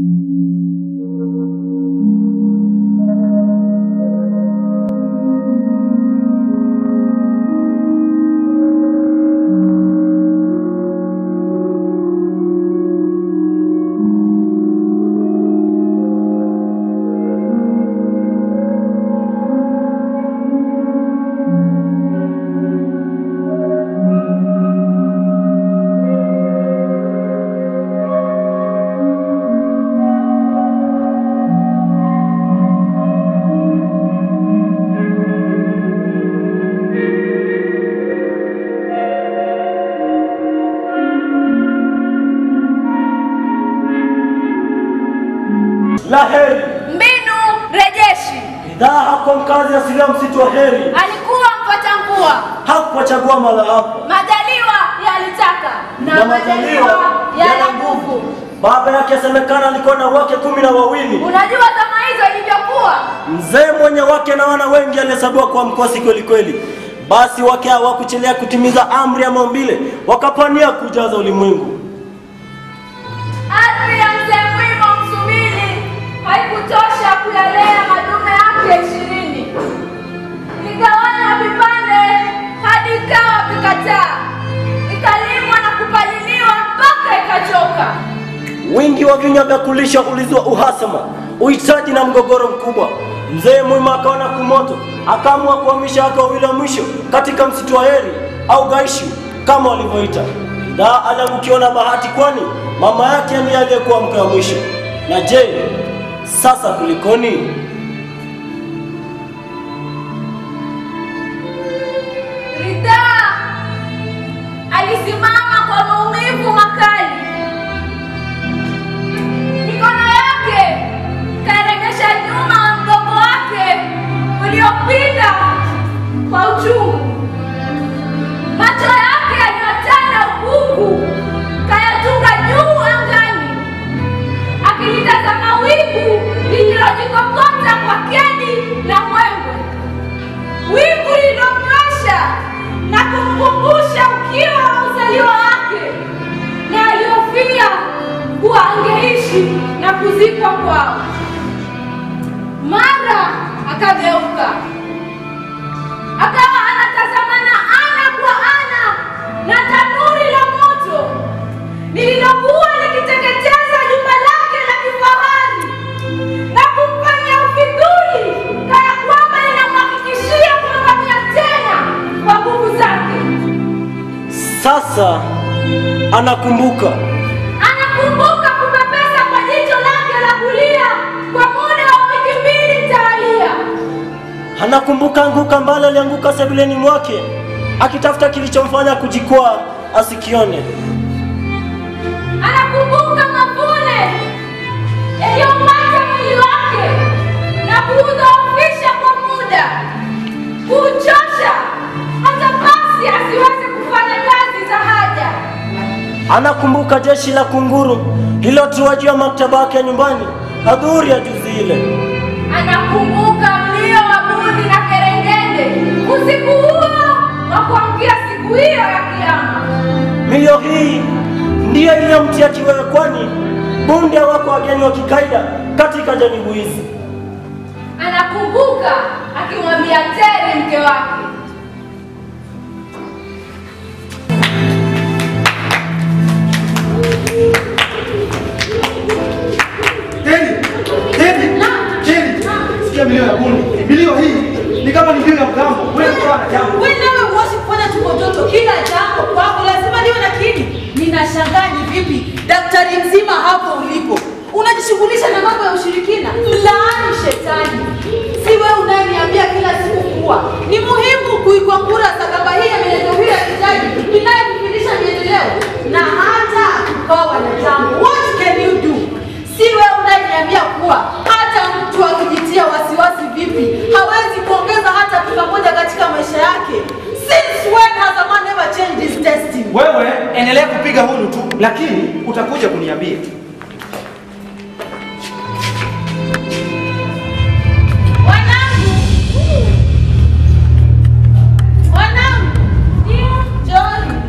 La heri Mbinu rejeshi. bidhaa hakuwa mkazi asilia msitu wa heri, Alikuwa mpata mvua. hakuwachagua mala hapo Majaliwa yalitaka na majaliwa yana nguvu. Baba yake asemekana alikuwa na wake kumi na wawili. Unajua zama hizo ilivyokuwa. Mzee mwenye wake na wana wengi alihesabiwa kuwa mkosi kweli kweli. Basi wake hawakuchelea kutimiza amri ya maumbile, wakapania kujaza ulimwengu. Ardhi ya mzee Mwimo Msumili haikutosha kuyalea madume yake ishirini. Ligawanya vipande hadi ikawa vikataa, ikalimwa na kupaliliwa mpaka ikachoka. Wingi wa vinywa vya kulisha ulizua uhasama, uhitaji na mgogoro mkubwa. Mzee Mwima akaona kumoto, akaamua kuhamisha wake wawili wa mwisho katika msitu wa heri au Gaishu kama walivyoita. Bidhaa aliangukiwa na bahati, kwani mama yake ndiye aliyekuwa mke wa mwisho. Na je, sasa kulikoni? Ridhaa alisimama kwa maumivu makali, mikono yake karegesha nyuma wa mgongo wake uliopinda kwa uchungu. Macho yake yaliyotanda ukungu kayatunga juu angani, akilitazama wingu lililojikokota kwa kedi na mwembwe wingu lililomnywesha na kumkumbusha ukiwa wa uzaliwa wake na aliyofia kuwa angeishi na kuzikwa kwao. Mara akageuka, akawa anatazamana ana kwa ana na tanuri la moto lililokuwa likiteketeza jumba lake la kifahari na kumfanyia ufidhuli kana kwamba linamhakikishia kuangamia tena kwa nguvu zake. Sasa anakumbuka Anakumbuka kupepesa kwa jicho lake la kulia kwa muda wa wiki mbili mtawalia. anakumbuka anguka ambalo alianguka sebuleni mwake akitafuta kilichomfanya kujikwaa asikione. Anakumbuka mavune yaliyomata mwili wake na kuudhoofisha kwa muda, kuuchosha hata basi asiweze kufanya kazi za haja. Anakumbuka jeshi la kunguru lililotua juu ya maktaba yake ya nyumbani adhuhuri ya juzi ile. Anakumbuka mlio wa bundi na kerengende usiku huo wa kuamkia siku hiyo ya Kiyama. Milio hii ndiyo iliyomtia kiwewe, kwani bunde wako wageni wa kikaida katika janibu hizi. Anakumbuka akimwambia Teri mke wake, Teni, Teni, Teni, sikia milio ya bundi. Milio hii ni kama ni milio ya mgambo. Wewe kwa na jambo. Wewe nawe huwezi kufanya tu joto kila jambo kwako lazima liwe na kini. Ninashangaa ni vipi daktari mzima hapo ulipo unajishughulisha na mambo ya ushirikina. Laani shetani. Si wewe unayeniambia kila siku kuwa ni muhimu kuikwangura sakaba hii ya mienendo hii ya kijaji inayokufundisha miendeleo na hata kukawa na jambo. What can you do? Si wewe unayeniambia kuwa hata mtu akijitia wasiwasi vipi hawezi kuongeza hata pika moja katika maisha yake. Since when has a man ever changed his destiny? Wewe endelea kupiga hulu tu, lakini utakuja kuniambia. Wanangu! Wanangu! John!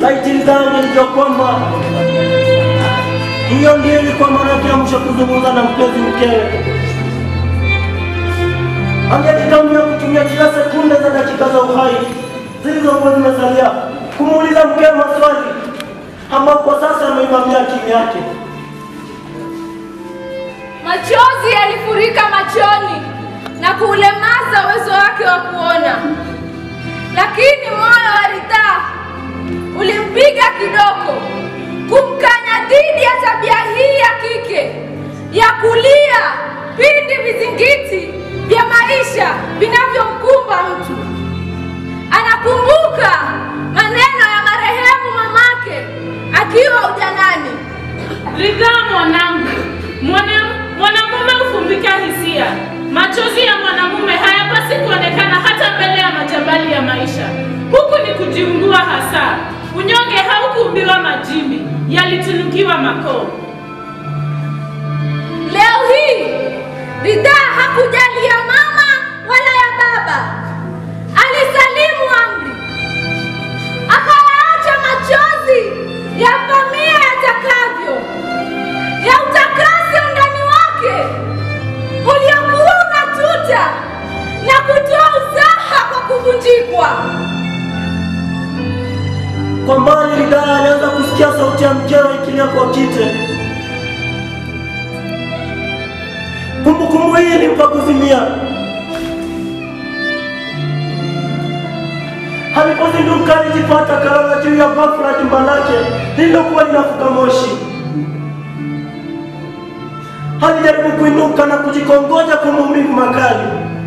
laiti lidhani ndio kwamba hiyo ndio ilikuwa mara yake ya mwisho kuzungumza na mpenzi mkewe. Angelitamia kutumia kila sekunde za dakika za uhai zilizokuwa zimesalia kumuuliza mkewe maswali ambayo kwa sasa ameivamia akili yake. Machozi yalifurika machoni na kuulemaza uwezo wake wa kuona, lakini moyo wa Ridhaa ulimpiga kidoko kumkanya dhidi ya tabia hii ya kike ya kulia pindi vizingiti vya maisha vinavyomkumba mtu. Anakumbuka maneno ya marehemu mamake akiwa ujanani. Ridhaa mwanangu, mwana- mwanamume hufumbika hisia. Machozi ya mwanamume hayapasi kuonekana hata mbele ya majabali ya maisha. Huku ni kujiungua hasa. Unyonge haukuumbiwa majimbi, yalitunukiwa makoo. Leo hii Ridhaa hakujali ya mama wala ya baba, alisalimu amri, akayaacha machozi yavamia yatakavyo, ya utakasi undani wake uliokuwa unatuta na kutoa usaha kwa kuvunjikwa. Kwa mbali Ridhaa alianza kusikia sauti ya mkewe ikilia kwa kite. Kumbukumbu hii ilimpa kuzimia. Alipozinduka alijipata kalala juu ya bafu la jumba lake lililokuwa linafuka moshi. Alijaribu kuinuka na kujikongoja kwa maumivu makali.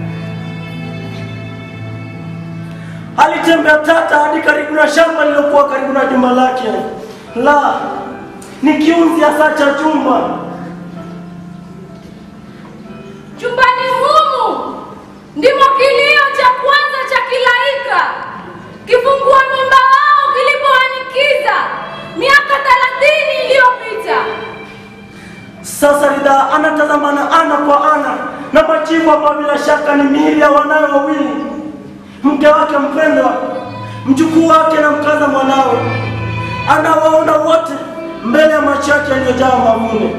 Alitembea tata hadi karibu na shamba lililokuwa karibu na jumba lake. La, ni kiunzi hasa cha jumba. Chumbani humu ndimo kilio cha kwanza cha kilaika kifungua mimba wao kilipoanikiza miaka thelathini iliyopita. Sasa Ridhaa anatazamana ana kwa ana na majivu ambayo bila shaka ni miili ya wanawe wawili, mke wake mpendwa, mjukuu wake na mkaza mwanawe. Anawaona wote mbele ya macho yake yaliyojaa mavune.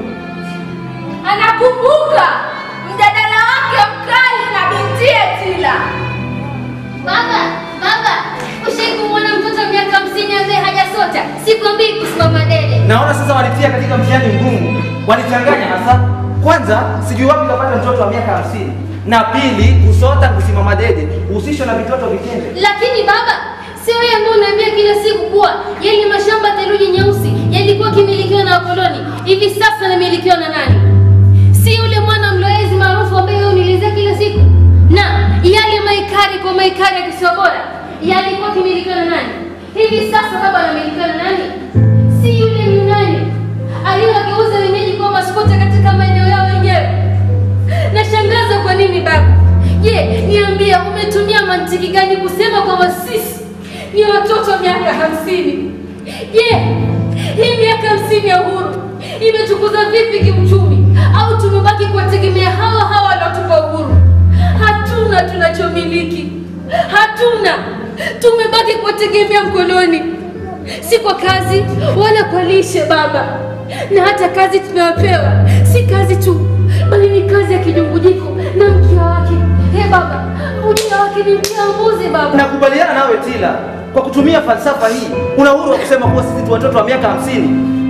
Anakumbuka mjadala wake mkali na bintiye Tila. Baba, baba, ushai kumwona mtoto wa miaka hamsini ambaye hajasota? Sikwambii kusimama dede. Naona sasa walitia katika mtihani mgumu, walichanganya hasa. Kwanza sijui wapi kapata mtoto wa miaka hamsini, na pili kusota, kusimama dede, uhusishwa na vitoto vitende. Lakini baba, sio wewe ambaye unaambia kila siku kuwa yale mashamba ya theluji nyeusi yalikuwa kimilikiwa na wakoloni, hivi sasa yanamilikiwa na nani? Si yule mwana mloezi maarufu ambaye wewe unielezea kila siku? Na yale maikari kwa maikari ya kisiwa bora yalikuwa kimilikiwa na nani? Hivi sasa baba anamilikiwa na nani? Si yule Myunani aliyewageuza wenyeji kuwa maskota katika maeneo yao wenyewe? Nashangaza kwa nini baba? Je, niambia umetumia mantiki gani kusema kwamba sisi ni watoto wa miaka hamsini? Je, hii miaka hamsini ya uhuru imetukuza vipi kiuchumi, au tumebaki kuwategemea hawa hawa wanaotupa uhuru? Hatuna tunachomiliki, hatuna, tumebaki kuwategemea mkoloni, si kwa kazi wala kwa lishe baba. Na hata kazi tumewapewa si kazi tu, bali ni kazi ya kijungujiko na mkia wake. He baba, mkia wake ni mkia wa mbuzi baba. Nakubaliana nawe Tila, kwa kutumia falsafa hii una uhuru wa kusema kuwa sisi tu watoto wa miaka hamsini.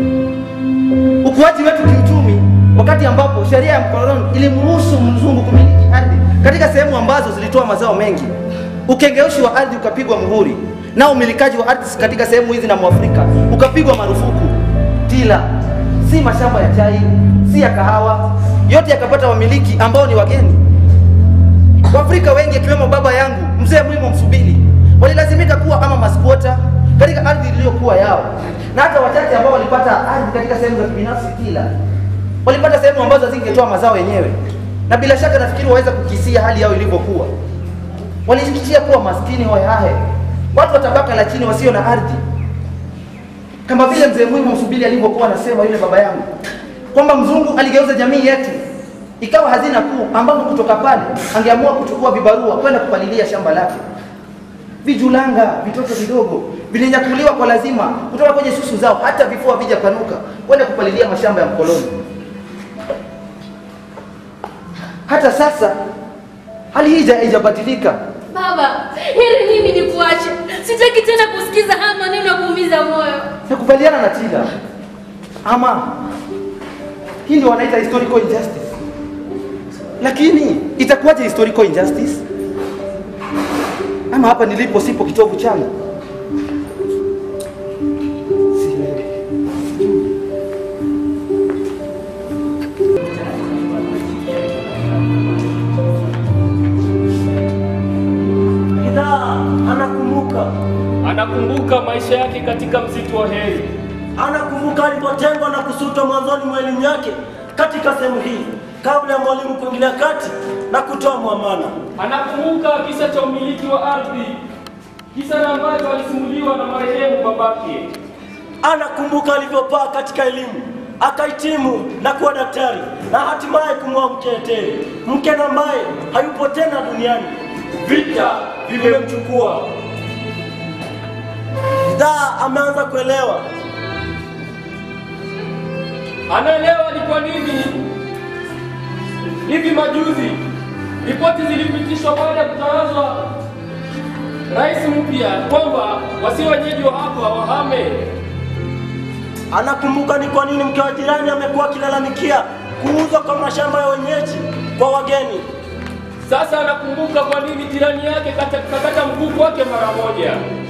Ukuaji wetu kiuchumi, wakati ambapo sheria ya mkoloni ilimruhusu mzungu kumiliki ardhi katika sehemu ambazo zilitoa mazao mengi, ukengeushi wa ardhi ukapigwa muhuri, na umilikaji wa ardhi katika sehemu hizi na Mwafrika ukapigwa marufuku. Tila, si mashamba ya chai, si ya kahawa, yote yakapata wamiliki ambao ni wageni. Waafrika wengi akiwemo baba yangu mzee Mwimo Msubili walilazimika kuwa kama maskwota katika ardhi iliyokuwa yao, na hata wachache ambao walipata ardhi katika sehemu za kibinafsi Tila walipata sehemu ambazo zingetoa mazao yenyewe, na bila shaka nafikiri waweza kukisia hali yao ilivyokuwa. Walijikitia kuwa maskini hohehahe, watu wa tabaka la chini wasio na ardhi, kama vile mzee Mwimo Msubili alivyokuwa anasema yule baba yangu kwamba mzungu aligeuza jamii yetu ikawa hazina kuu, ambapo kutoka pale angeamua kuchukua vibarua kwenda kupalilia shamba lake. vijulanga, vitoto vidogo vilinyakuliwa kwa lazima kutoka kwenye susu zao, hata vifua vijapanuka kwenda kupalilia mashamba ya mkoloni. Hata sasa hali hii haija- haijabadilika. Baba, heri mimi nikuache. Sitaki tena kusikiza haya maneno ya kuumiza moyo. Nakubaliana na Tila, ama hii ndio wanaita historical injustice. Lakini itakuwaje historical injustice? Ama hapa nilipo sipo kitovu changu? Sielewi. Bidhaa anakumbuka, Anakumbuka maisha yake katika msitu wa heri. anakumbuka alipotengwa na kusutwa mwanzoni mwa elimu yake katika sehemu hii kabla ya mwalimu kuingilia kati na kutoa mwamana. Anakumbuka kisa cha umiliki wa ardhi, kisa na ambacho alisimuliwa na marehemu babake. Anakumbuka alivyopaa katika elimu akahitimu na kuwa daktari na hatimaye kumwoa mke Eteri, mke na ambaye hayupo tena duniani. Vita vimemchukua. Bidhaa ameanza kuelewa Anaelewa ni kwa nini hivi majuzi ripoti zilipitishwa baada ya kutangazwa rais mpya kwamba wasio wenyeji wa hapa wahame. Anakumbuka ni kwa nini mke wa jirani amekuwa akilalamikia kuuzwa kwa mashamba ya wenyeji kwa wageni. Sasa anakumbuka kwa nini jirani yake kata- kakata mguu wake mara moja.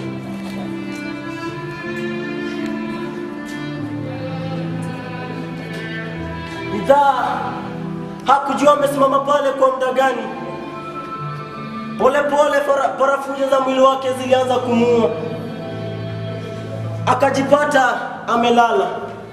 Bidhaa hakujua amesimama pale kwa muda gani. Polepole fara- parafujo za mwili wake zilianza kumuua, akajipata amelala.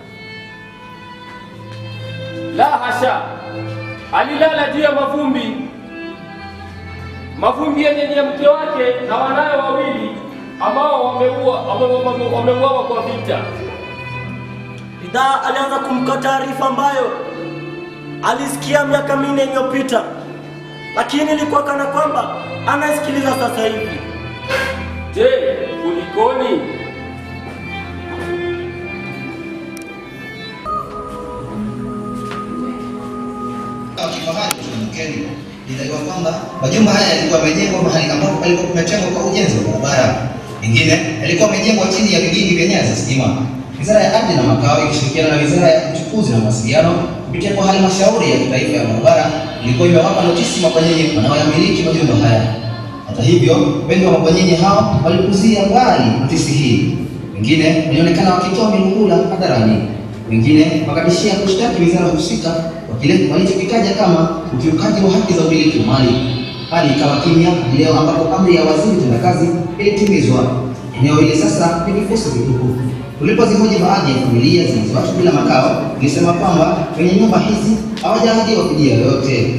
La hasha, alilala juu ya mavumbi, mavumbi yenye ni ya mke wake na wanawe wawili ambao wameua- wame- wame- wameuawa kwa vita. Bidhaa alianza kumka taarifa ambayo alisikia miaka minne iliyopita, lakini ilikuwa kana kwamba anasikiliza sasa hivi. Je, kulikoni? wa kifahari Mkeni inadaiwa kwamba majumba haya yalikuwa yamejengwa mahali ambapo palikuwa kumetengwa kwa ujenzi wa barabara. Mengine yalikuwa yamejengwa chini ya vigingi vya nyaya za stima. Wizara ya Ardhi na Makao ikishirikiana na Wizara ya Uchukuzi na Mawasiliano kupitia kwa halmashauri ya kitaifa ya barabara ilikuwa imewapa notisi mabwanyenye wanaoyamiliki majumba haya. Hata hivyo, wengi wa mabwanyenye hao walikuzia mbali notisi hii. Wengine walionekana wakitoa milungula hadharani wengine wakatishia kushtaki wizara husika kwa kile walichokitaja kama ukiukaji wa haki za umiliki wa mali. Hali ikawa kimya hadi leo ambapo amri ya waziri tendakazi ilitimizwa. Eneo hili sasa ni vifusi vitupu. Tulipozihoji baadhi ya familia zilizoachwa bila makao, ilisema kwamba wenye nyumba hizi hawajaahidiwa fidia yoyote.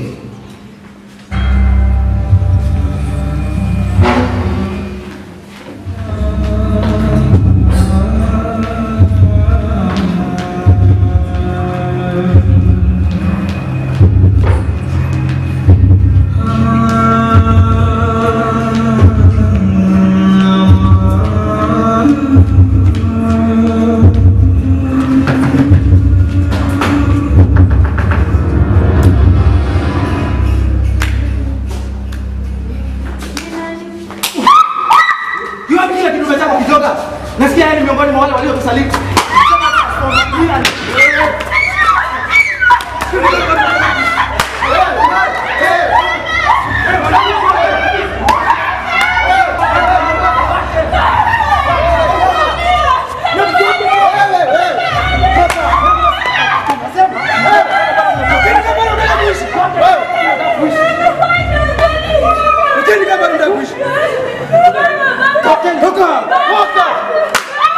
Jua kile kidume chako kijoga. Nasikia yeye ni miongoni mwa wale waliotusaliti.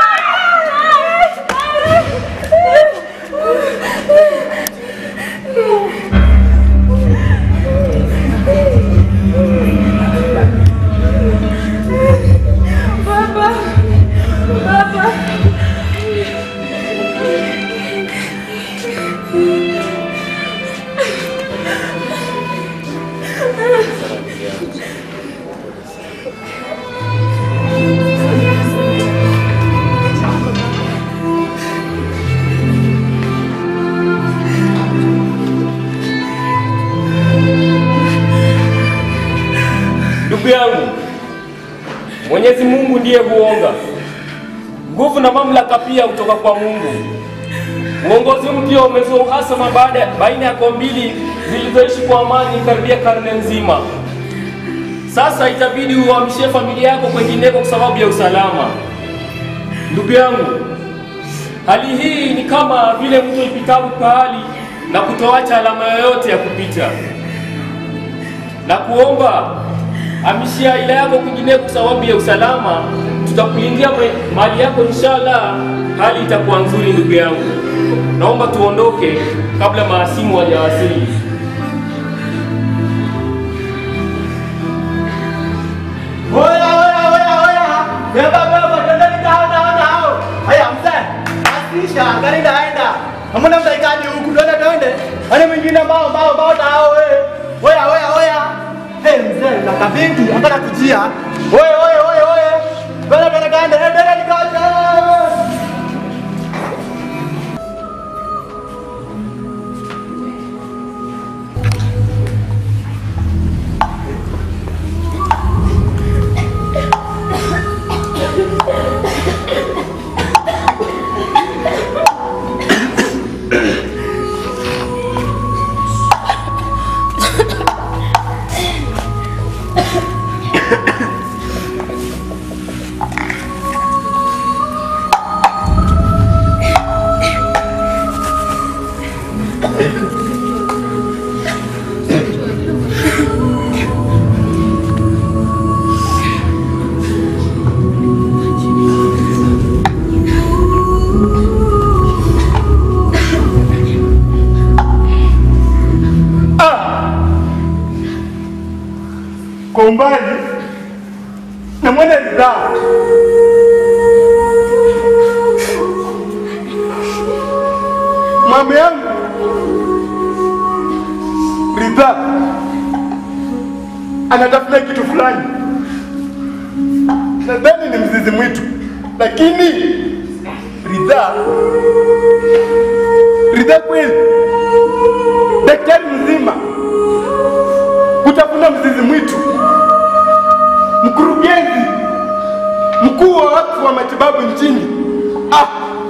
Baba! Ndugu yangu, Mwenyezi Mungu ndiye huonga. Nguvu na mamlaka pia kutoka kwa Mungu. Uongozi mpya umezua uhasama baada baina ya koo mbili zilizoishi kwa amani karibia karne nzima. Sasa itabidi uhamishie familia yako kwengineko kwa sababu ya usalama. Ndugu yangu, hali hii ni kama vile mtu ipitapo pahali na kutoacha alama yoyote ya kupita, na kuomba hamishia ila yako kwingineko kwa sababu ya usalama. Tutakulindia mwe- mali yako inshallah, hali itakuwa nzuri. Ndugu yangu, naomba tuondoke kabla maasimu hawajawasili. Oya, oya, oya, oya. Beba, beba, twendeni tao, tao, tao. Haya, mzee. Asisha, gari naenda. Hamna mtaikaji huku, twende twende. Wale mwingine mbao, mbao, mbao tao we. Oya, oya, oya. Hey, mzee, na kabinti, hapana kujia. Oye, oye, oye, oye. Twende, twende, twende, twende nikaje. kwa umbali namwona ridhaa mama yangu ridhaa anatafuta kitu fulani nadhani ni mzizi mwitu lakini ridhaa ridhaa kweli daktari mzima kutafuna mzizi mwitu mkurugenzi mkuu wa wakfu wa matibabu nchini ah.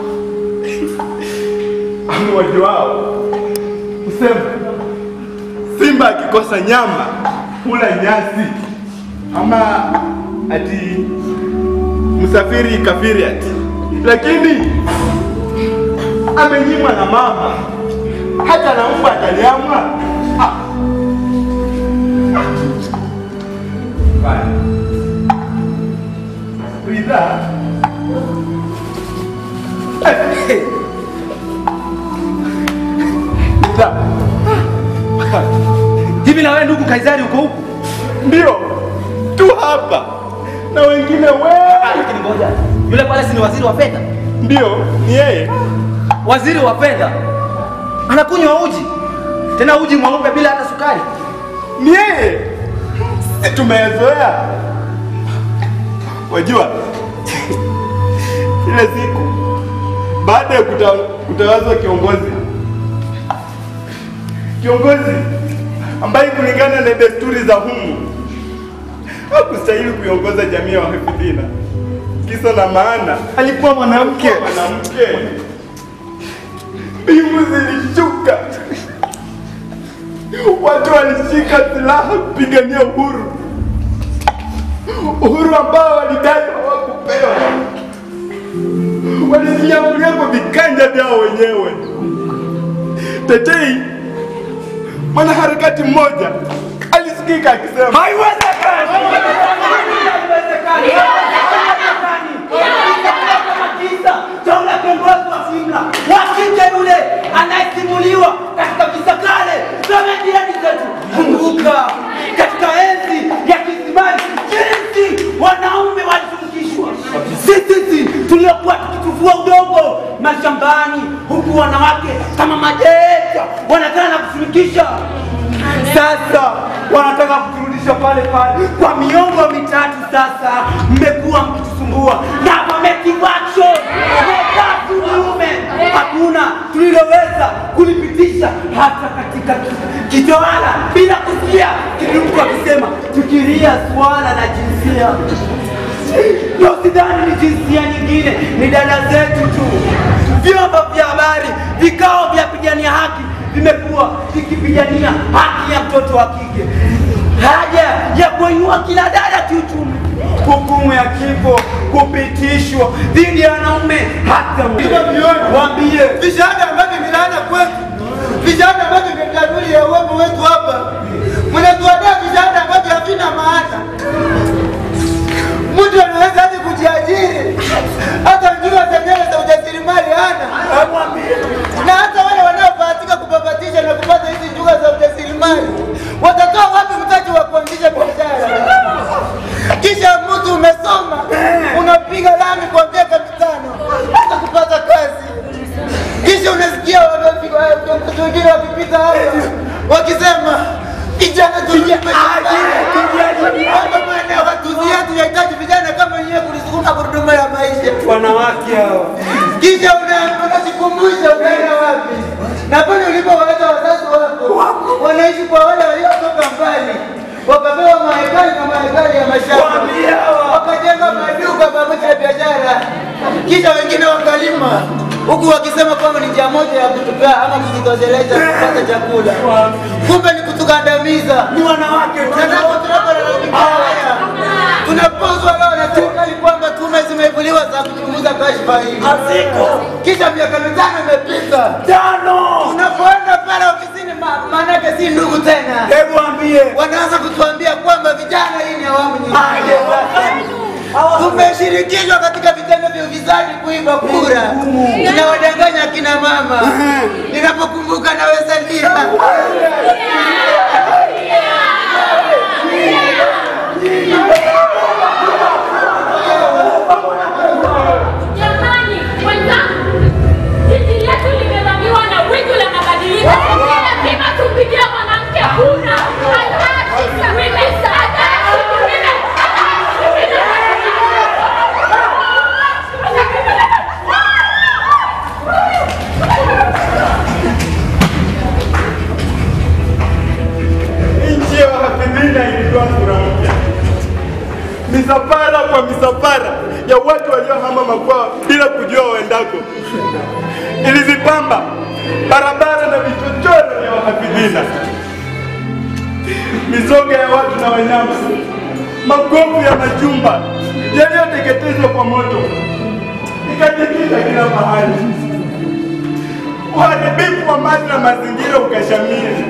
amuwaji wao kusema simba akikosa nyama hula nyasi ama ati msafiri kafiri ati lakini amenyimwa na mama hata na mbwa ataliamwa ah. Bye. Ridhaa. Ridhaa. Hivi na wewe ndugu Kaisari uko huku? Ndio. Tu hapa. Na wengine Ah, wengi. Lakini ngoja. Yule pale si ni waziri wa fedha? Ndio, ni yeye. Waziri wa fedha anakunywa uji, tena uji mweupe bila hata sukari. Ni yeye. Si tumezoea. Wajua, ile siku baada ya kuta, kutawazwa kiongozi kiongozi ambaye kulingana na desturi za humu hakustahili kuiongoza jamii ya wahafidhina. Kisa na maana alikuwa mwanamke. Mwanamke, mbingu zilishuka, watu walishika silaha kupigania uhuru, uhuru ambao walidai hawakupewa. Walijiamulia kwa viganja vyao wenyewe. Tetei mwanaharakati mmoja alisikika akisema Haiwezekani! Haiwezekani! Kisa cha ule kiongozi wa Simla wa kike yule anayesimuliwa katika visa kale za mediani zetu. Kumbuka katika enzi ya Kisimani jinsi wanaume walitumikishwa, sisi tuliokuwa tukitufua udongo mashambani, huku wanawake kama majeja wanataka na kutumikisha sasa wanataka kuturudisha pale pale kwa miongo mitatu sasa. Mmekuwa mkitusumbua na affirmative action, mmekaa kinyume. hakuna tuliloweza kulipitisha hata katika kitawala bila kusikia kitu mtu akisema fikiria swala la jinsia. Ndio sidhani ni jinsia nyingine, ni dada zetu tu. Vyombo vya habari, vikao vya pigania haki vimekuwa vikipigania haki ya mtoto wa kike, haja ya kuinua kila dada kiuchumi, hukumu ya kifo kupitishwa dhidi ya wanaume hata waambie vijana ambavyo vinaana kwetu, vijana ambavyo vya dalili ya uwepo wetu hapa, mnatuandaa vijana ambavyo havina maana. Mtu anaweza hadi kujiajiri, hata njua zenyewe za ujasiriamali hana, na hata wale wanaobahatika kubabatisha na kupata hizi njua za ujasiriamali watatoa wapi mtaji wa kuanzisha biashara? Kisha mtu umesoma unapiga lami kwa miaka mitano hata kupata kazi, kisha unasikia wanapiga viongozi wengine wakipita hapa wakisema vijana tuingie maeneo hatuzi yetu yahitaji vijana kama wenyewe kulisukuma gurudumu ya maisha. wanawake hawa Kisha una- unajikumbusha unaenda wapi? Na pale ulipowaleta wazazi wako wanaishi kwa wale waliotoka mbali, wakapewa mahekali na mahekali ya mashamba, wakajenga maduka pamoja na biashara, kisha wengine wakalima huku wakisema kwamba ni njia moja ya kutupea ama kujitosheleza kupata chakula, kumbe ni kutukandamiza. ni wanawake tu. Tunapo- tunapolalamikia haya, tunapozwa leo na serikali kwamba tume zimeibuliwa za kuchunguza kashfa hii. Haziko. Kisha miaka mitano imepita, Tano. unapoenda pale ofisini, ma- maanake si ndugu tena, Hebu ambie wanaanza kutuambia kwamba vijana, hii ni awamu nyingine. Tumeshirikishwa katika vitendo vya ufisadi, kuiba kura, tunawadanganya akina mama. Ninapokumbuka naweza lia. Jamani, wenzangu, jiji letu limevamiwa na wingu la mabadiliko. Lazima tumpigie mwanamke kura. Women, Nchi ya wahafidhina ilitoa sura mpya, misafara kwa misafara ya watu waliohama makwao bila kujua waendako. Ilizipamba barabara na vichochoro vya wahafidhina, mizoga ya watu na wanyama, magofu ya majumba yaliyoteketezwa kwa moto ikajikita kila mahali. Uharibifu wa mali na mazingira ukashamiri.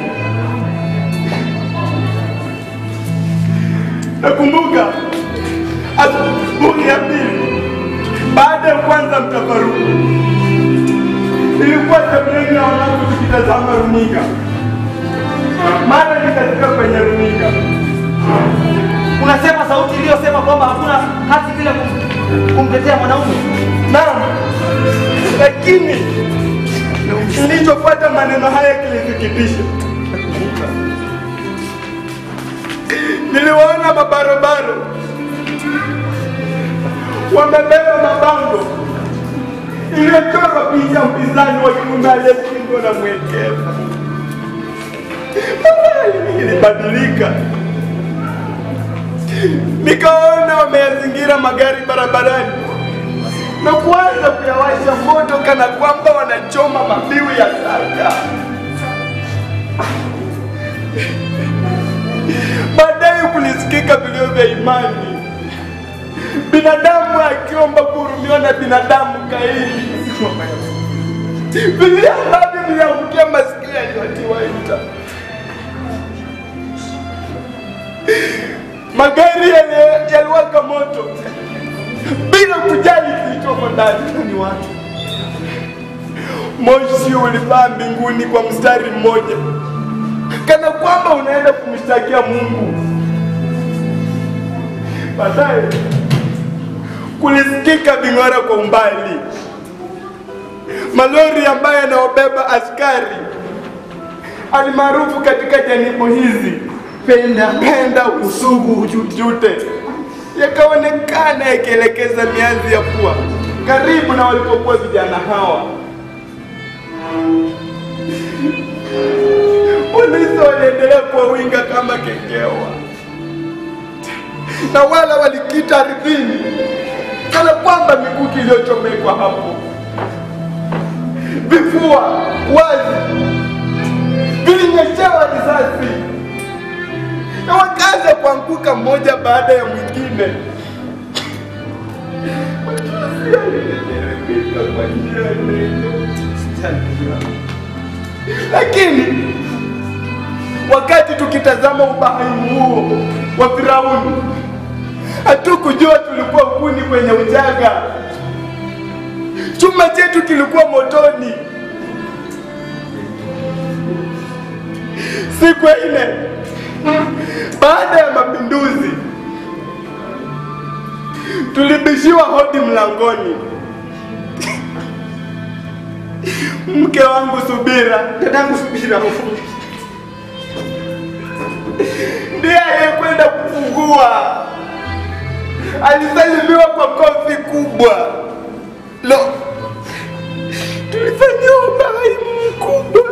Nakumbuka asubuhi ya pili baada ya kwanza mtafaruku, nilikuwa sebuleni na wanangu tukitazama runinga, mara nikafika kwenye runinga unasema sauti iliyosema kwamba hakuna haki bila kum- kumtetea mwanaume. Naam, lakini kilichofuata maneno haya kilisikitisha. Niliwaona mabarobaro wamebeba mabango iliyochorwa picha ya mpinzani wa kiume aliyeshindwa na mwekevu. Habari ilibadilika, nikaona wameyazingira magari barabarani na kuanza kuyawasha moto kana kwamba wanachoma mabiu ya taka. Baadaye kulisikika vilio vya imani, binadamu akiomba kuhurumiwa na binadamu kaini, vilio ambavyo viliangukia masikio yaliyotiwa nta. Magari yali- yaliwaka moto bila kujali kilichomo ndani ni watu. Moshi ulipaa mbinguni kwa mstari mmoja, kana kwamba unaenda kumshtakia Mungu. Baadaye kulisikika ving'ora kwa umbali, malori ambayo yanayobeba askari alimaarufu katika janibu hizi penda penda usugu ujute yakaonekana yakielekeza mianzi ya pua karibu na walipokuwa vijana hawa. Polisi waliendelea kuwawinga kama kengewa, na wala walikita ardhini kana kwamba mikuki iliyochomekwa hapo. Vifua wazi vilinyeshewa risasi na wakaanza kuanguka mmoja baada ya mwingine. Machozi yalinitirika kwa njia nene. Lakini wakati tukitazama ubahaimu huo wa Firauni, hatukujua tulikuwa kuni kwenye uchaga. Chuma chetu kilikuwa motoni. Siku ya nne baada ya mapinduzi, tulibishiwa hodi mlangoni. Mke wangu Subira, dadangu Subira ndiye aliyekwenda kufungua. Alisalimiwa kwa kofi kubwa. Lo, tulifanyiwa ubahaimu mkubwa.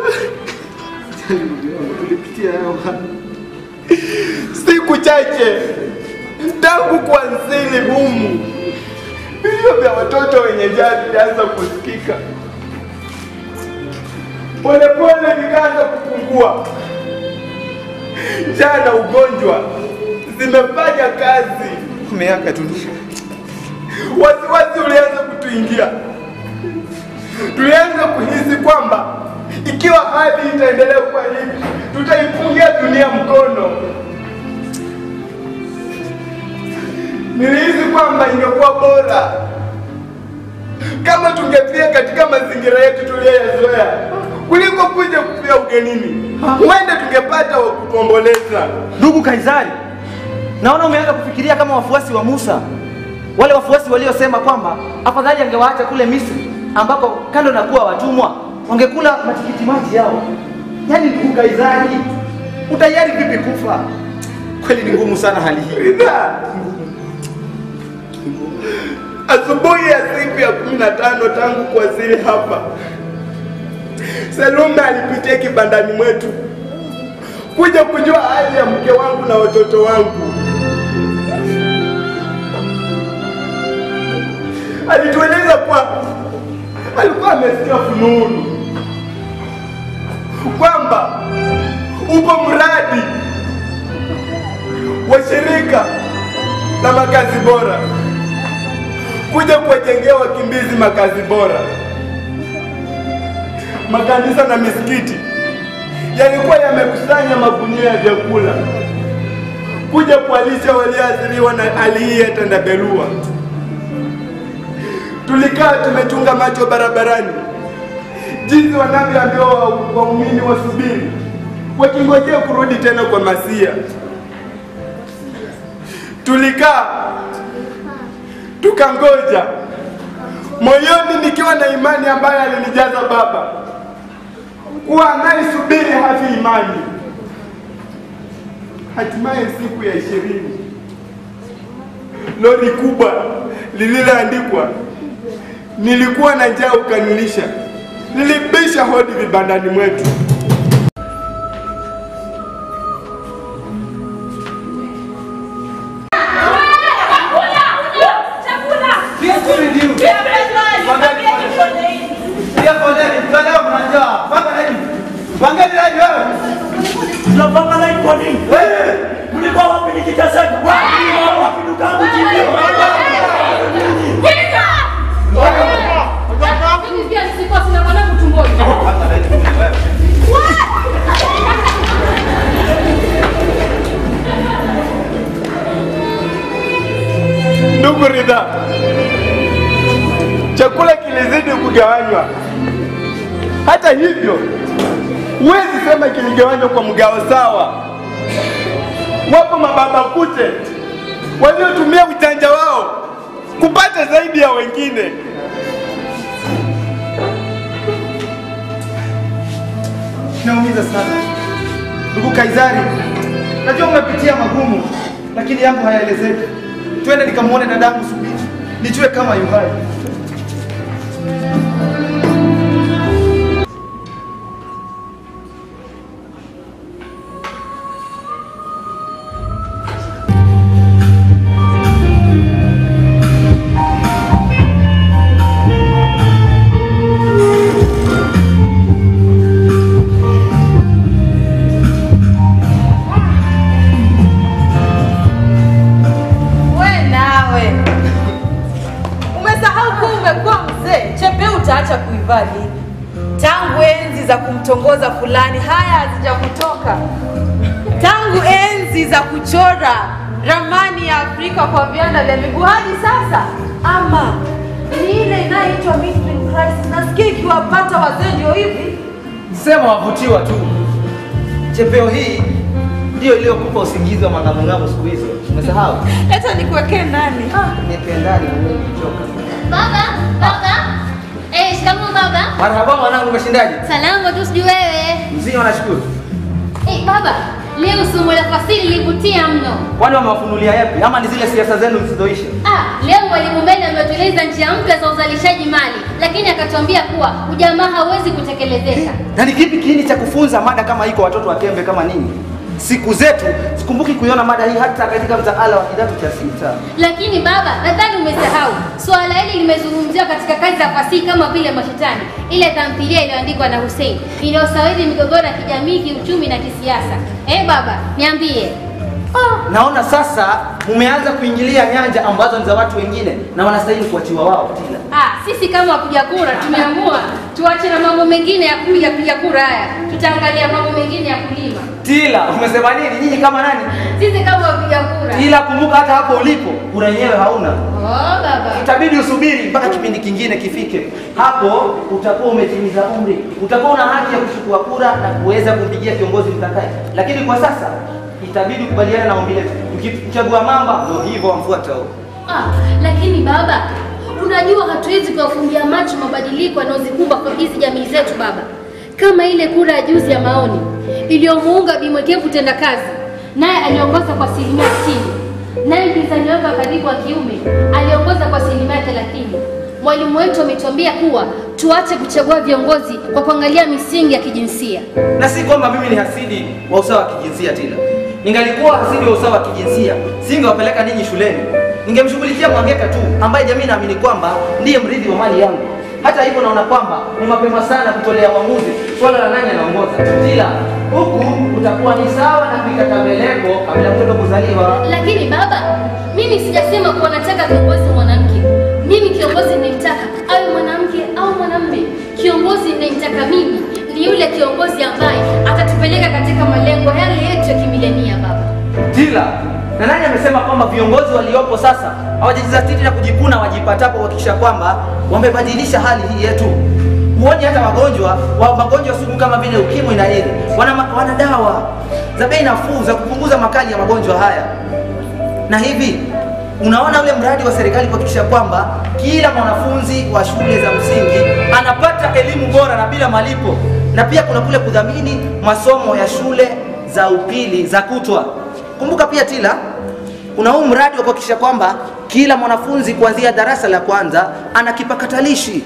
Siku chache tangu kuanzili humu, vilio vya watoto wenye njaa vilianza kusikika. Polepole vikaanza kupungua. Njaa na ugonjwa zimefanya kazi. Umeaka tu. Wasiwasi ulianza kutuingia. Tulianza kuhisi kwamba ikiwa hali itaendelea kuwa hivi, tutaifungia dunia mkono. Nilihisi kwamba ingekuwa bora kama tungefia katika mazingira yetu tuliyoyazoea kuliko kuja kufia ugenini. Huenda tungepata wa kutuomboleza. Ndugu Kaisari, naona umeanza kufikiria kama wafuasi wa Musa, wale wafuasi waliosema kwamba afadhali angewaacha kule Misri, ambapo kando na kuwa watumwa wangekula matikiti maji yao. Yaani ndugu Kaisari, utayari vipi kufa? Kweli ni ngumu sana hali hii. Ridhaa. Asubuhi ya siku ya kumi na tano tangu kuwasili hapa, Salome alipitia kibandani mwetu kuja kujua hali ya mke wangu na watoto wangu. Alitueleza kuwa alikuwa amesikia fununu kwamba upo mradi wa shirika la makazi bora kuja kuwajengea wakimbizi makazi bora. Makanisa na misikiti yalikuwa yamekusanya magunia ya vyakula kuja kuwalisha walioathiriwa na hali hii ya tandabelua. Tulikaa tumetunga macho barabarani, jinsi wanavyoambiwa wa- waumini wasubiri, wakingojea kurudi tena kwa Masia. Tulikaa tukangoja, moyoni nikiwa na imani ambayo alinijaza Baba kuwa anayesubiri hafi imani. Hatimaye siku ya ishirini, lori kubwa lililoandikwa nilikuwa na njaa ukanilisha, lilibisha hodi vibandani mwetu. Tunapanga line kwa nini? Mlikuwa wapi nikiteseka? Mlikuwa wapi ndugu yangu jibio? Mimi pia sikuwa sina mwanangu tumboni. Ndugu Ridha, chakula kilizidi kugawanywa. Hata hivyo, huwezi sema kiligawanywa kwa mgao sawa. Wapo mababa kute waliotumia ujanja wao kupata zaidi ya wengine. Naumiza sana ndugu Kaisari, najua umepitia magumu, lakini yangu hayaelezeki. Twende nikamwone dadangu Subiri, nijue kama yuhai. ulivaa lini? Tangu enzi za kumtongoza fulani, haya hazijakutoka. Tangu enzi za kuchora ramani ya Afrika kwa vianda vya miguu hadi sasa, ama ni ile inayoitwa midlife crisis. Nasikia ikiwapata wazee ndio hivi. Sema wavutiwa tu. Chepeo hii ndio iliyokupa usingizi wa mang'amung'amu siku hizo. Umesahau? Leta nikuwekee ndani. Nipe ndani mwenyewe nimechoka. Baba, baba. Eh, shikamoo baba. Marhaba mwanangu, umeshindaje? Salama tu sijui wewe. Mzima nashukuru. Eh, baba, leo somo la fasihi lilivutia mno. Kwani wamewafunulia yapi ama ni zile siasa zenu zisizoisha? Ah, leo mwalimu Mbele ametueleza njia mpya za uzalishaji mali, lakini akatuambia kuwa ujamaa hauwezi kutekelezeka. Na ni kipi kiini cha kufunza mada kama hii kwa watoto wa Kembe kama ninyi? Siku zetu sikumbuki kuiona mada hii hata katika mtaala wa kidato cha sita. Lakini baba, nadhani umesahau suala hili limezungumziwa katika kazi za fasihi kama vile Mashetani, ile tamthilia iliyoandikwa na Hussein iliyosawiri migogoro ya kijamii, kiuchumi na kisiasa. Eh baba, niambie. Naona sasa mumeanza kuingilia nyanja ambazo ni za watu wengine na wanastahili kuachiwa wao tila. Ah, sisi kama wapiga kura tumeamua tuache na mambo mengine ya kupiga piga kura haya, tutaangalia mambo mengine ya kulima. Tila, umesema nini? Nyinyi kama nani? Sisi kama wapiga kura. Ila kumbuka hata hapo ulipo kura yenyewe hauna. Oh baba. Itabidi usubiri mpaka kipindi kingine kifike. Hapo utakuwa umetimiza umri, utakuwa una haki ya kuchukua kura na kuweza kumpigia kiongozi mtakaye. Lakini kwa sasa itabidi ukubaliane na ombi letu. Ukichagua mamba ndio hivyo wamfuata huo. Ah, lakini baba, unajua hatuwezi kuwafumbia macho mabadiliko yanayozikumba kwa hizi jamii zetu baba, kama ile kura ya juzi ya maoni iliyomuunga Bimwekevu Tendakazi, naye aliongoza kwa asilimia sitini, naye mpinzani wake wa karibu wa kiume aliongoza kwa asilimia thelathini. Mwalimu wetu ametuambia kuwa tuache kuchagua viongozi kwa kuangalia misingi ya kijinsia. Na si kwamba mimi ni hasidi wa usawa wa kijinsia tena. Ningalikuwa hasidi wa usawa wa kijinsia, singewapeleka ninyi shuleni. Ningemshughulikia Mwangeka tu ambaye jamii inaamini kwamba ndiye mrithi wa mali yangu. Hata hivyo naona kwamba ni mapema sana kutolea uamuzi swala la nani anaongoza. Ila huku utakuwa ni sawa na kuikata mbeleko kabla mtoto kuzaliwa. Lakini baba, mimi sijasema kuwa nataka kiongozi mwanamke. Mimi kiongozi ninayemtaka awe mwanamke au mwanamume. Kiongozi ninayemtaka mimi ni yule kiongozi ambaye atatupeleka katika malengo yale yetu ya kimilenia baba. Tila, na nani amesema kwamba viongozi waliopo sasa hawajajizatiti na kujikuna wajipatapo kuhakikisha kwamba wamebadilisha hali hii yetu? Huoni hata wagonjwa wa magonjwa sugu kama vile ukimwi na AIDS wana, ma- wana dawa za bei nafuu za kupunguza makali ya magonjwa haya. Na hivi unaona ule mradi wa serikali kuhakikisha kwamba kila mwanafunzi wa shule za msingi anapata elimu bora na bila malipo, na pia kuna kule kudhamini masomo ya shule za upili za kutwa. Kumbuka pia Tila, kuna huu mradi wa kuhakikisha kwamba kila mwanafunzi kuanzia darasa la kwanza ana kipakatalishi.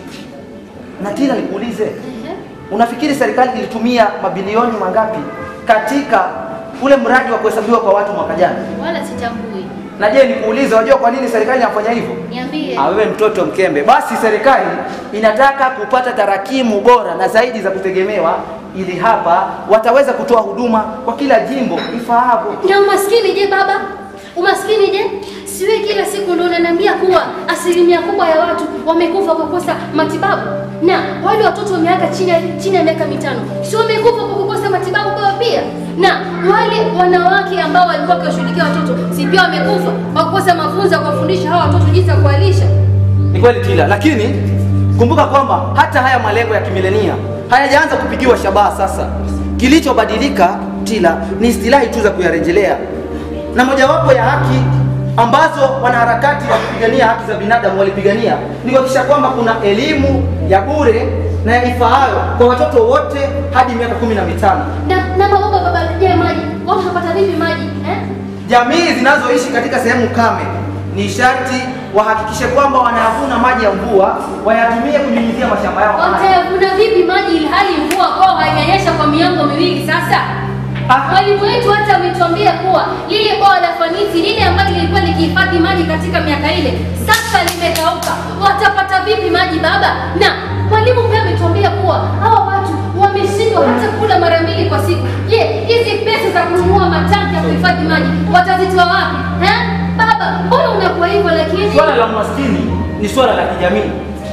Na Tila, nikuulize, unafikiri serikali ilitumia mabilioni mangapi katika ule mradi wa kuhesabiwa kwa watu mwaka jana? Wala sitambui. Na je, nikuulize, wajua kwa nini serikali inafanya hivyo? Niambie. Ah, wewe mtoto mkembe. Basi serikali inataka kupata tarakimu bora na zaidi za kutegemewa, ili hapa wataweza kutoa huduma kwa kila jimbo ifaavyo. Na umaskini je baba? Umaskini je? Siwe kila siku ndio unaniambia kuwa asilimia kubwa ya watu wamekufa kwa kukosa matibabu, na wale watoto wa miaka chini ya chini ya miaka mitano si wamekufa kwa kukosa matibabu baba pia, na wale wanawake ambao walikuwa wakiwashughulikia watoto si pia wamekufa kwa kukosa mafunzo ya kuwafundisha hawa watoto jinsi ya kuwalisha. Ni kweli Tila, lakini kumbuka kwamba hata haya malengo ya kimilenia hayajaanza kupigiwa shabaha sasa. Kilichobadilika Tila ni istilahi tu za kuyarejelea, na mojawapo ya haki ambazo wanaharakati wa kupigania haki za binadamu walipigania ni kuhakikisha kwamba kuna elimu ya bure na ya ifaayo kwa watoto wote hadi miaka kumi na mitano. Na na mababa baba, je, maji watu wanapata vipi maji eh? Jamii zinazoishi katika sehemu kame ni sharti wahakikishe kwamba wanayavuna maji ya mvua wayatumie kunyunyizia mashamba yao haya. Watayavuna vipi maji ili hali mvua kwao haijanyesha kwa miongo miwili sasa? Mwalimu wetu hata ametuambia kuwa lile bwawa la Fanisi lile ambalo lilikuwa likihifadhi maji katika miaka ile sasa limekauka. Watapata vipi maji baba? Na mwalimu pia ametuambia kuwa hawa watu wameshindwa hata kula mara mbili kwa siku. Je, hizi pesa za kununua matanki ya kuhifadhi maji watazitoa wapi? Eh? Baba, mbona unakuwa hivyo lakini? Swala la umaskini ni swala la kijamii.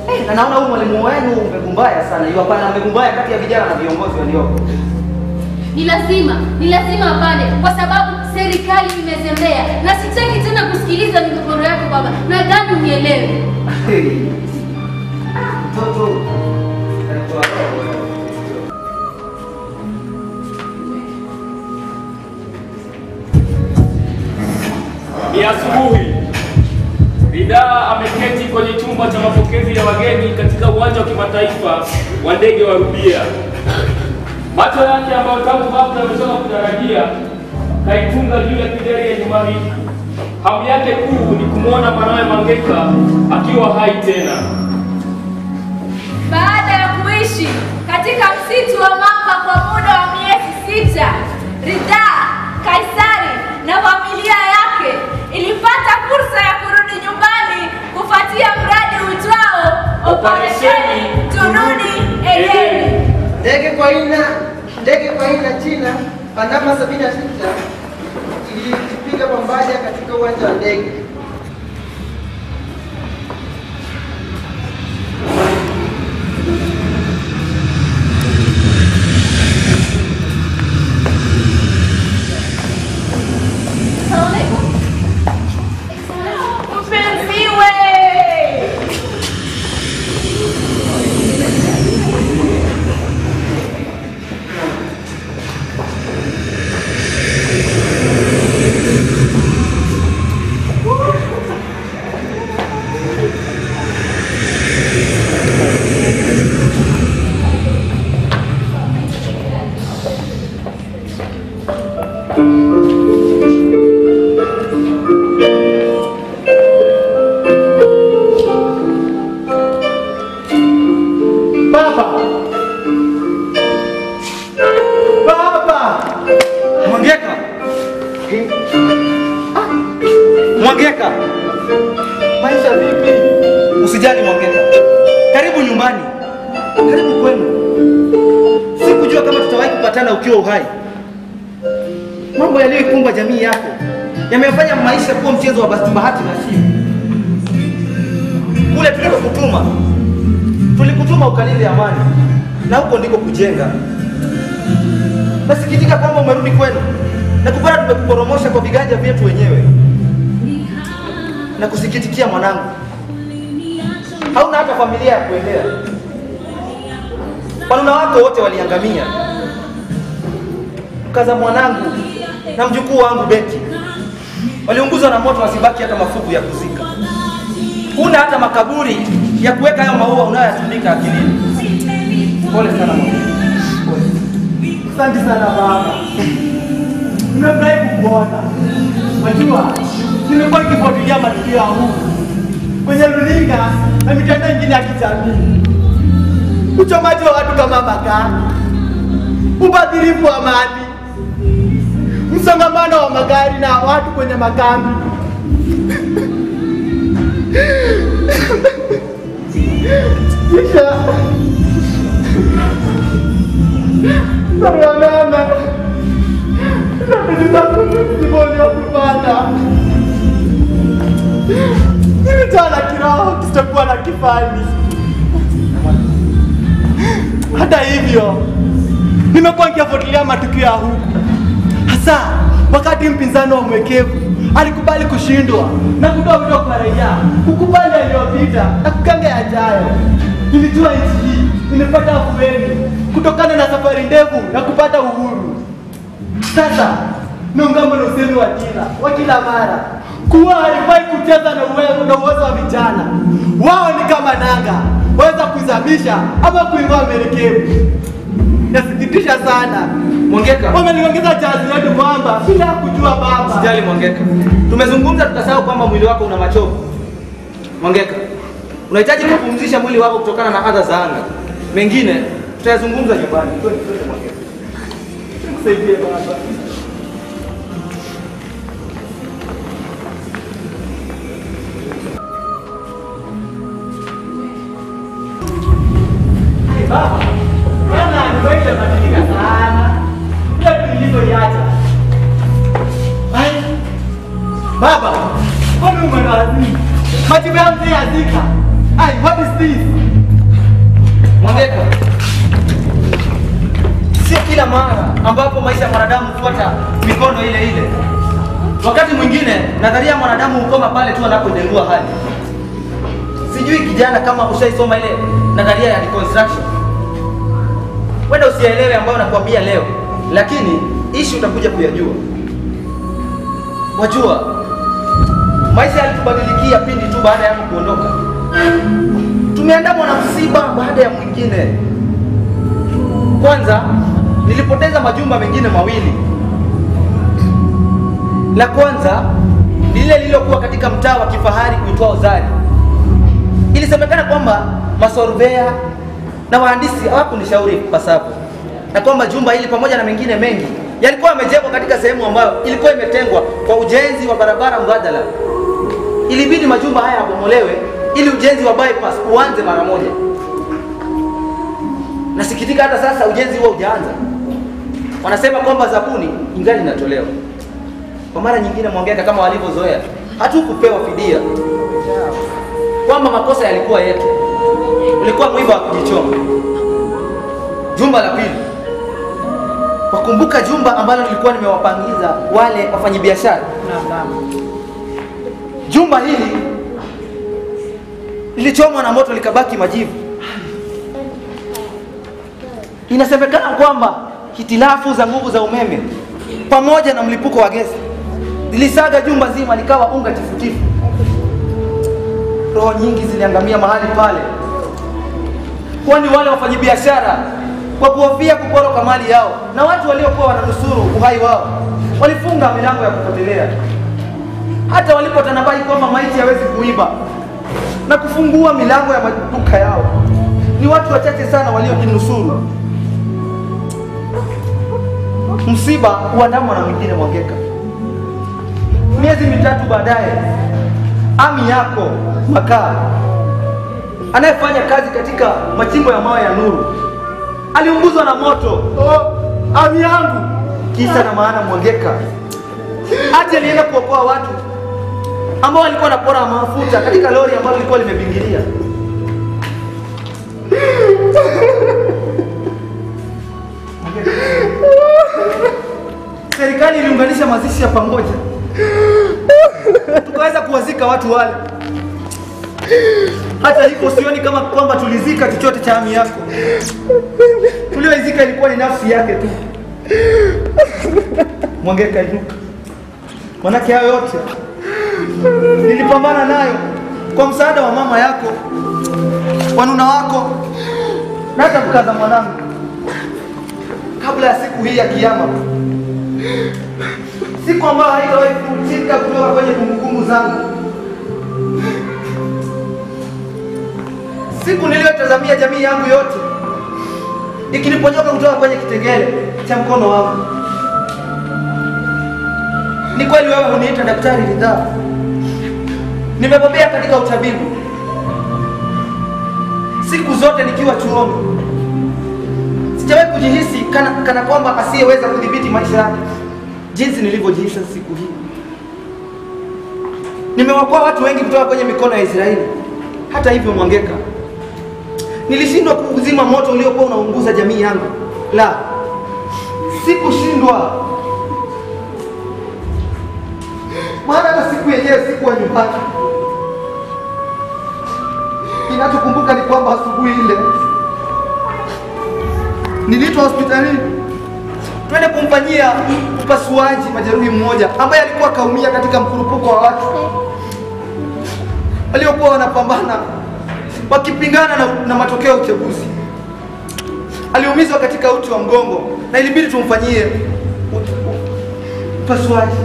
Eh, na naona huyu mwalimu wenu umegumbaya sana. Yu hapana amegumbaya kati ya vijana na viongozi walioko. Ni lazima, ni lazima apande kwa sababu serikali imezembea na sitaki tena kusikiliza migogoro yako baba. Nadhani unielewe. Hey. Mtoto. Ni asubuhi. Ridhaa ameketi kwenye chumba cha mapokezi ya wageni katika uwanja wa kimataifa wa ndege wa Rubia. Macho yake ambayo tangu hapo ametoka kutarajia kaitunga juu ya kideri ya nyumba hii. Hamu yake kuu ni kumwona mwanawe Mangeka akiwa hai tena. Baada ya kuishi katika msitu wa mamba kwa muda wa miezi sita, Ridhaa, Kaisari na familia yake ilipata fursa ya kurudi nyumbani kufuatia mradi uitwao Operesheni Turudi Edeni. Ndege kwa aina ndege kwa aina China Panama 76 ilipiga pambaja katika uwanja wa ndege. Mpenziwe! Baba! Baba! Mwangeka. Mwangeka. Maisha vipi? Usijali Mwangeka. Karibu nyumbani. Karibu kwenu. Sikujua kama tutawahi kupatana ukiwa uhai. Mambo yaliyoikumba jamii yako yamefanya maisha kuwa mchezo wa bahati bahati nasibu. Kule tulikokutuma tulikutuma ukalinde amani, na huko ndiko kujenga. Nasikitika kwamba umerudi kwenu na kupata tumekuporomosha kwa viganja vyetu wenyewe. Na kusikitikia mwanangu, hauna hata familia ya kuendea. Wanuna wako wote waliangamia. Mkaza mwanangu na mjukuu wangu Beti waliunguzwa na moto, wasibaki hata mafuvu ya kuzika. Huna hata makaburi ya kuweka hayo maua unayoyatundika akilini. Pole sana mwanangu. Asante sana baba. Nimefurahi kukuona. Wajua, nimekuwa nikifuatilia matukio ya huku kwenye runinga na mitandao ingine ya kijamii, uchomaji wa watu kama makaa, ubadhirifu wa mali, msongamano wa magari na watu kwenye makambi. Kisha barua mama Niliponya kupata nilitoa na kiroho kisichokuwa na kifani. Hata hivyo, nimekuwa nikiyafuatilia matukio ya huku, hasa wakati mpinzani wa mwekevu alikubali kushindwa na kutoa wito kwa raia kukubali yaliyopita na kukanga yajayo. Nilijua nchi hii imepata afueni kutokana na safari ndefu na kupata uhuru. Sasa naungama na usemi wa kila wa kila mara kuwa haifai kucheza na uwezo na uwezo wa vijana. Wao ni kama nanga, waweza kuizamisha ama kuing'oa merikebu. Nasikitisha sana, Mwangeka, wameliongeza jazi letu kwamba bila kujua baba. Sijali Mwangeka, tumezungumza tukasahau kwamba mwili wako una machovu. Mwangeka, unahitaji kupumzisha mwili wako kutokana na adha za anga. Mengine tutayazungumza nyumbani. Twende, twende Mwangeka. Nisaidie baba. Hey, Baba, bwana nimeisha badilika sana. Ile tulivyoiacha. Ai, Baba, mbona umerazima? Majibu ya mzee yazika. Ai, what is this? Mwangeka, sio kila mara ambapo maisha ya mwanadamu hufuata mikondo ile ile. Wakati mwingine nadharia ya mwanadamu hukoma pale tu anapodengua hali. Sijui kijana kama ushaisoma ile nadharia ya reconstruction. Wenda usielewe ambayo nakwambia leo, lakini ishi utakuja kuyajua. Wajua, maisha yalitubadilikia pindi tu baada yangu kuondoka. Tumeandamwa na msiba baada ya mwingine. Kwanza nilipoteza majumba mengine mawili. La kwanza ni lile lililokuwa katika mtaa wa kifahari uitwao Zari. Ilisemekana kwamba masorvea na wahandisi hawakunishauri ipasavyo, na kwamba jumba hili pamoja na mengine mengi yalikuwa yamejengwa katika sehemu ambayo ilikuwa imetengwa kwa ujenzi wa barabara mbadala. Ilibidi majumba haya yabomolewe ili ujenzi wa bypass uanze mara moja. Nasikitika hata sasa ujenzi huo hujaanza. Wanasema kwamba zabuni ingali inatolewa. Kwa mara nyingine, Mwangeka, kama walivyozoea, hatukupewa fidia, kwamba makosa yalikuwa yetu, ulikuwa mwiba wa kujichoma. Jumba la pili, wakumbuka jumba ambalo nilikuwa nimewapangiza wale wafanyabiashara. Jumba hili lilichomwa na moto likabaki majivu. Inasemekana kwamba hitilafu za nguvu za umeme pamoja na mlipuko wa gesi zilisaga jumba zima likawa unga tifutifu. Roho nyingi ziliangamia mahali pale, kwani wale wafanyabiashara kwa kuhofia kuporoka mali yao na watu waliokuwa wananusuru uhai wao walifunga milango ya kupotelea. Hata walipotanabai kwamba maiti hawezi kuiba na kufungua milango ya maduka yao, ni watu wachache sana waliojinusuru. Msiba huandamwa na mwingine, Mwangeka. Miezi mitatu baadaye, ami yako Makaa anayefanya kazi katika machimbo ya mawe ya Nuru aliunguzwa na moto. Oh, ami yangu Kisa na maana, Mwangeka hati alienda kuokoa watu ambao walikuwa wanapora mafuta katika lori ambalo lilikuwa limebingiria. Serikali iliunganisha mazishi ya pamoja, tukaweza kuwazika watu wale. Hata hivyo sioni kama kwamba tulizika chochote cha ami yako. Tulioizika ilikuwa ni nafsi yake tu. Mwangeka, inuka, manake hayo yote nilipambana nayo kwa msaada wa mama yako, wanuna wako na hata mkaza mwanangu, kabla ya siku hii ya Kiyama, siku ambayo haitawahi kufutika kutoka kwenye kumbukumbu zangu, siku niliyotazamia jamii yangu yote ikiniponyoka kutoka kwenye kitengele cha mkono wangu. Ni kweli wewe huniita daktari ridhaa, nimebobea katika utabibu. Siku zote nikiwa chuoni, sijawahi kujihisi kana, kana kwamba asiyeweza kudhibiti maisha yake jinsi nilivyojihisi siku hii. Nimewakoa watu wengi kutoka kwenye mikono ya Israeli. Hata hivyo, Mwangeka, nilishindwa kuuzima moto uliokuwa unaunguza jamii yangu. La, sikushindwa, maana hata siku yenyewe sikuwa nyumbani. Kinachokumbuka ni kwamba asubuhi ile niliitwa hospitalini twende kumfanyia upasuaji majeruhi mmoja ambaye alikuwa kaumia katika mkurupuko wa watu waliokuwa wanapambana wakipingana na, na matokeo ya uchaguzi. Aliumizwa katika uti wa mgongo na ilibidi tumfanyie u- u- upasuaji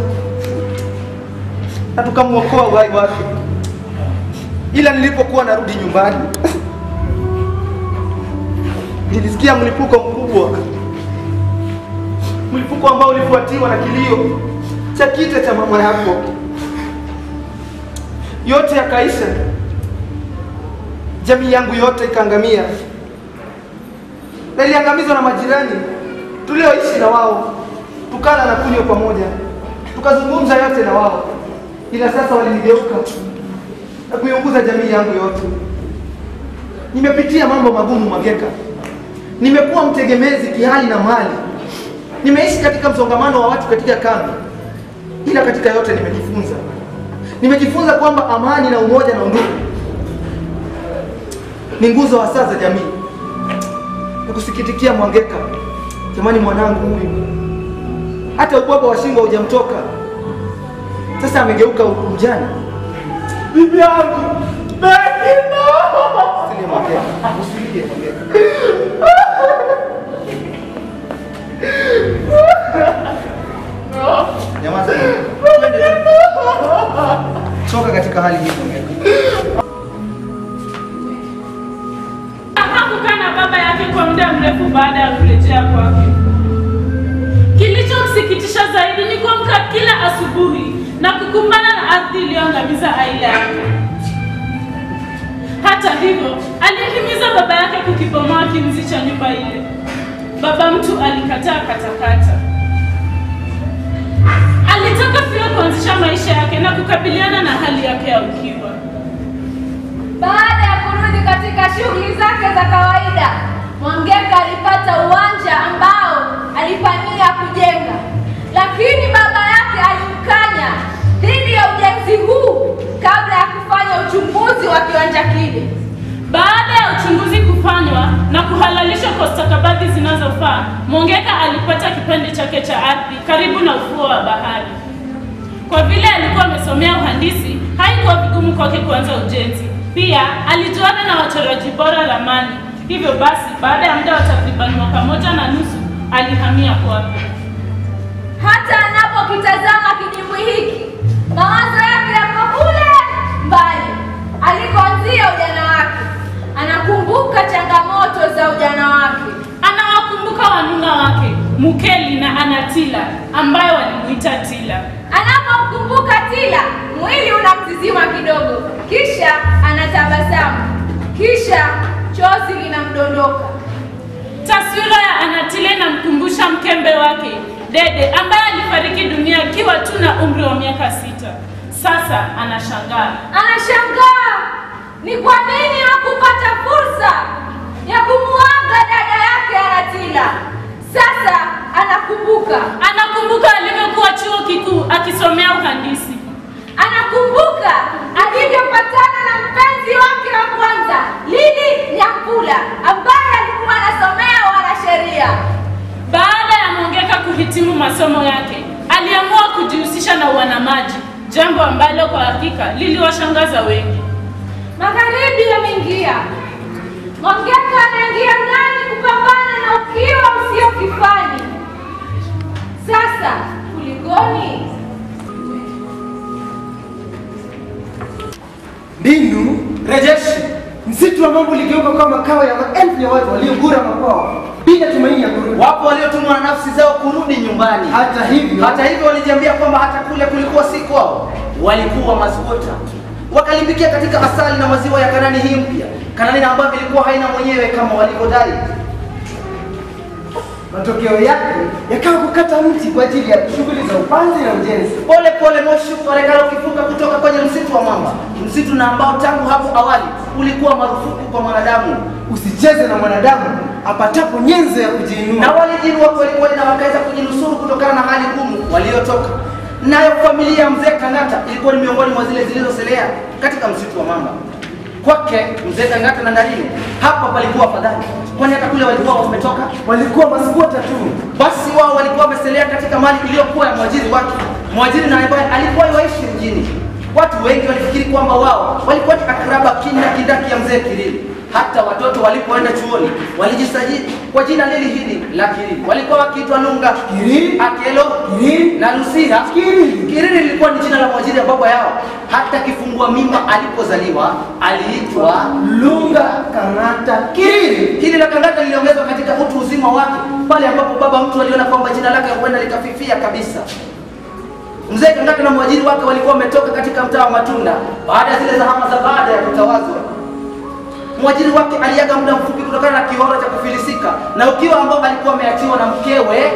na tukamwokoa uhai wake. Ila nilipokuwa narudi nyumbani nilisikia mlipuko mkubwa, mlipuko ambao ulifuatiwa na kilio cha kite cha mama yako. Yote yakaisha, jamii yangu yote ikaangamia, na iliangamizwa na majirani tulioishi na wao, tukala na kunywa pamoja, tukazungumza yote na wao, ila sasa walinigeuka na kuiunguza jamii yangu yote. nimepitia mambo magumu Mageka, nimekuwa mtegemezi kihali na mali, nimeishi katika msongamano wa watu katika kambi, ila katika yote nimejifunza, nimejifunza kwamba amani na umoja na undugu ni nguzo hasa za jamii. Nakusikitikia Mwangeka, jamani, mwanangu huyu hata ubwaba wa shingo hujamtoka, sasa amegeuka mjane. Bibi yangu Bekino! Usilie Mwangeka, usilie Mwangeka. Nyamaza. Twende tu. Toka katika hali hii Mwangeka. Hakukaa na baba yake kwa muda mrefu baada ya kurejea kwake. Kilichomsikitisha zaidi ni kuamka kila asubuhi na kukumbana na ardhi iliyoangamiza aila yake. Hata hivyo, alihimiza baba yake kukibomoa kimzi cha nyumba ile. Baba mtu alikataa katakata. Alitaka pia kuanzisha maisha yake na kukabiliana na hali yake ya ukiwa. Baada ya kurudi katika shughuli zake za kawaida, Mwangeka alipata uwanja ambao alipania kujenga, lakini baba yake alimkanya dhidi ya ujenzi huu kabla ya kufanya uchunguzi wa kiwanja kile. Baada ya uchunguzi kufanywa na kuhalalishwa kwa stakabadhi zinazofaa, Mwangeka alipata kipande chake cha ardhi karibu na ufuo wa bahari. Kwa vile alikuwa amesomea uhandisi, haikuwa vigumu kwake kuanza ujenzi. Pia alijuana na wachoraji bora ramani. Hivyo basi, baada ya muda wa takriban mwaka moja na nusu, alihamia kwake. Hata anapokitazama kidimbwi hiki, mawazo yake yako kule mbali alikoanzia ujana wake. Anakumbuka changamoto za ujana wake. Anawakumbuka wanuna wake Mukeli na Anatila ambayo walimuita Tila. Anapomkumbuka Tila, mwili unamzizima kidogo, kisha anatabasamu, kisha chozi linamdondoka. Taswira ya Anatile inamkumbusha mkembe wake Dede ambaye alifariki dunia akiwa tu na umri wa miaka sita. Sasa anashangaa. Anashangaa ni kwa nini hakupata fursa ya kumuaga dada yake Anatila. Sasa anakumbuka, Anakumbuka alivyokuwa chuo kikuu akisomea uhandisi. anakumbuka alivyopatana na mpenzi wake wa kwanza Lili Nyakula ambaye alikuwa anasomea wanasheria. Baada ya Mwangeka kuhitimu masomo yake, aliamua kujihusisha na uanamaji, jambo ambalo kwa hakika liliwashangaza wengi. Magharibi yameingia, Mwangeka anaingia ndani kupambana na ukiwa usio kifani. Sasa kulikoni? Mbinu rejeshi. Msitu wa mambo uligeuka kuwa makao ya maelfu ya watu waliogura makwao bila tumaini ya kurudi. Wapo waliotumwa na nafsi zao kurudi nyumbani. Hata hivyo, hata hivyo walijiambia kwamba hata kule kulikuwa si kwao, walikuwa masgota. Wakalimikia katika asali na maziwa ya Kanani hii mpya, Kanani na ambayo ilikuwa haina mwenyewe kama walivyodai. Matokeo yake yakawa kukata mti kwa ajili ya shughuli za upanzi na ujenzi. Pole pole moshi ukaonekana ukifuka kutoka kwenye msitu wa mamba, msitu na ambao tangu hapo awali ulikuwa marufuku kwa mwanadamu. Usicheze na mwanadamu apatapo nyenzo ya kujiinua. Na walijiinua kweli kweli na wakaweza kujinusuru kutokana na hali ngumu waliotoka nayo. Familia ya mzee Kang'ata ilikuwa ni miongoni mwa zile zilizoselea katika msitu wa mamba kwake mzee Kang'ata na Ndalini, hapa palikuwa afadhali, kwani hata kule walikuwa wametoka, walikuwa maskwota tu. Basi wao walikuwa wameselea katika mali iliyokuwa ya mwajiri wake, mwajiri na ambaye alikuwa waishi mjini. Watu wengi walifikiri kwamba wao walikuwa ni akraba kinda kindaki ya mzee Kirili. Hata watoto walipoenda chuoni walijisajili kwa jina lili hili la Kirili. Walikuwa wakiitwa Lunga, Kirili, Akelo, Kirili na Lusiha. Kirili. Kirili lilikuwa ni jina la mwajiri ya baba yao. Hata kifungua mimba alipozaliwa aliitwa Lunga Kang'ata Kirili. Hili la Kang'ata liliongezwa katika utu uzima wake pale ambapo baba mtu aliona kwamba jina lake huenda likafifia kabisa. Mzee Kang'ata na mwajiri wake walikuwa wametoka katika mtaa wa Matunda baada ya zile zahama za baada ya kutawazwa. Mwajiri wake aliaga muda mfupi kutokana na kioro cha kufilisika na ukiwa ambao alikuwa ameachiwa na mkewe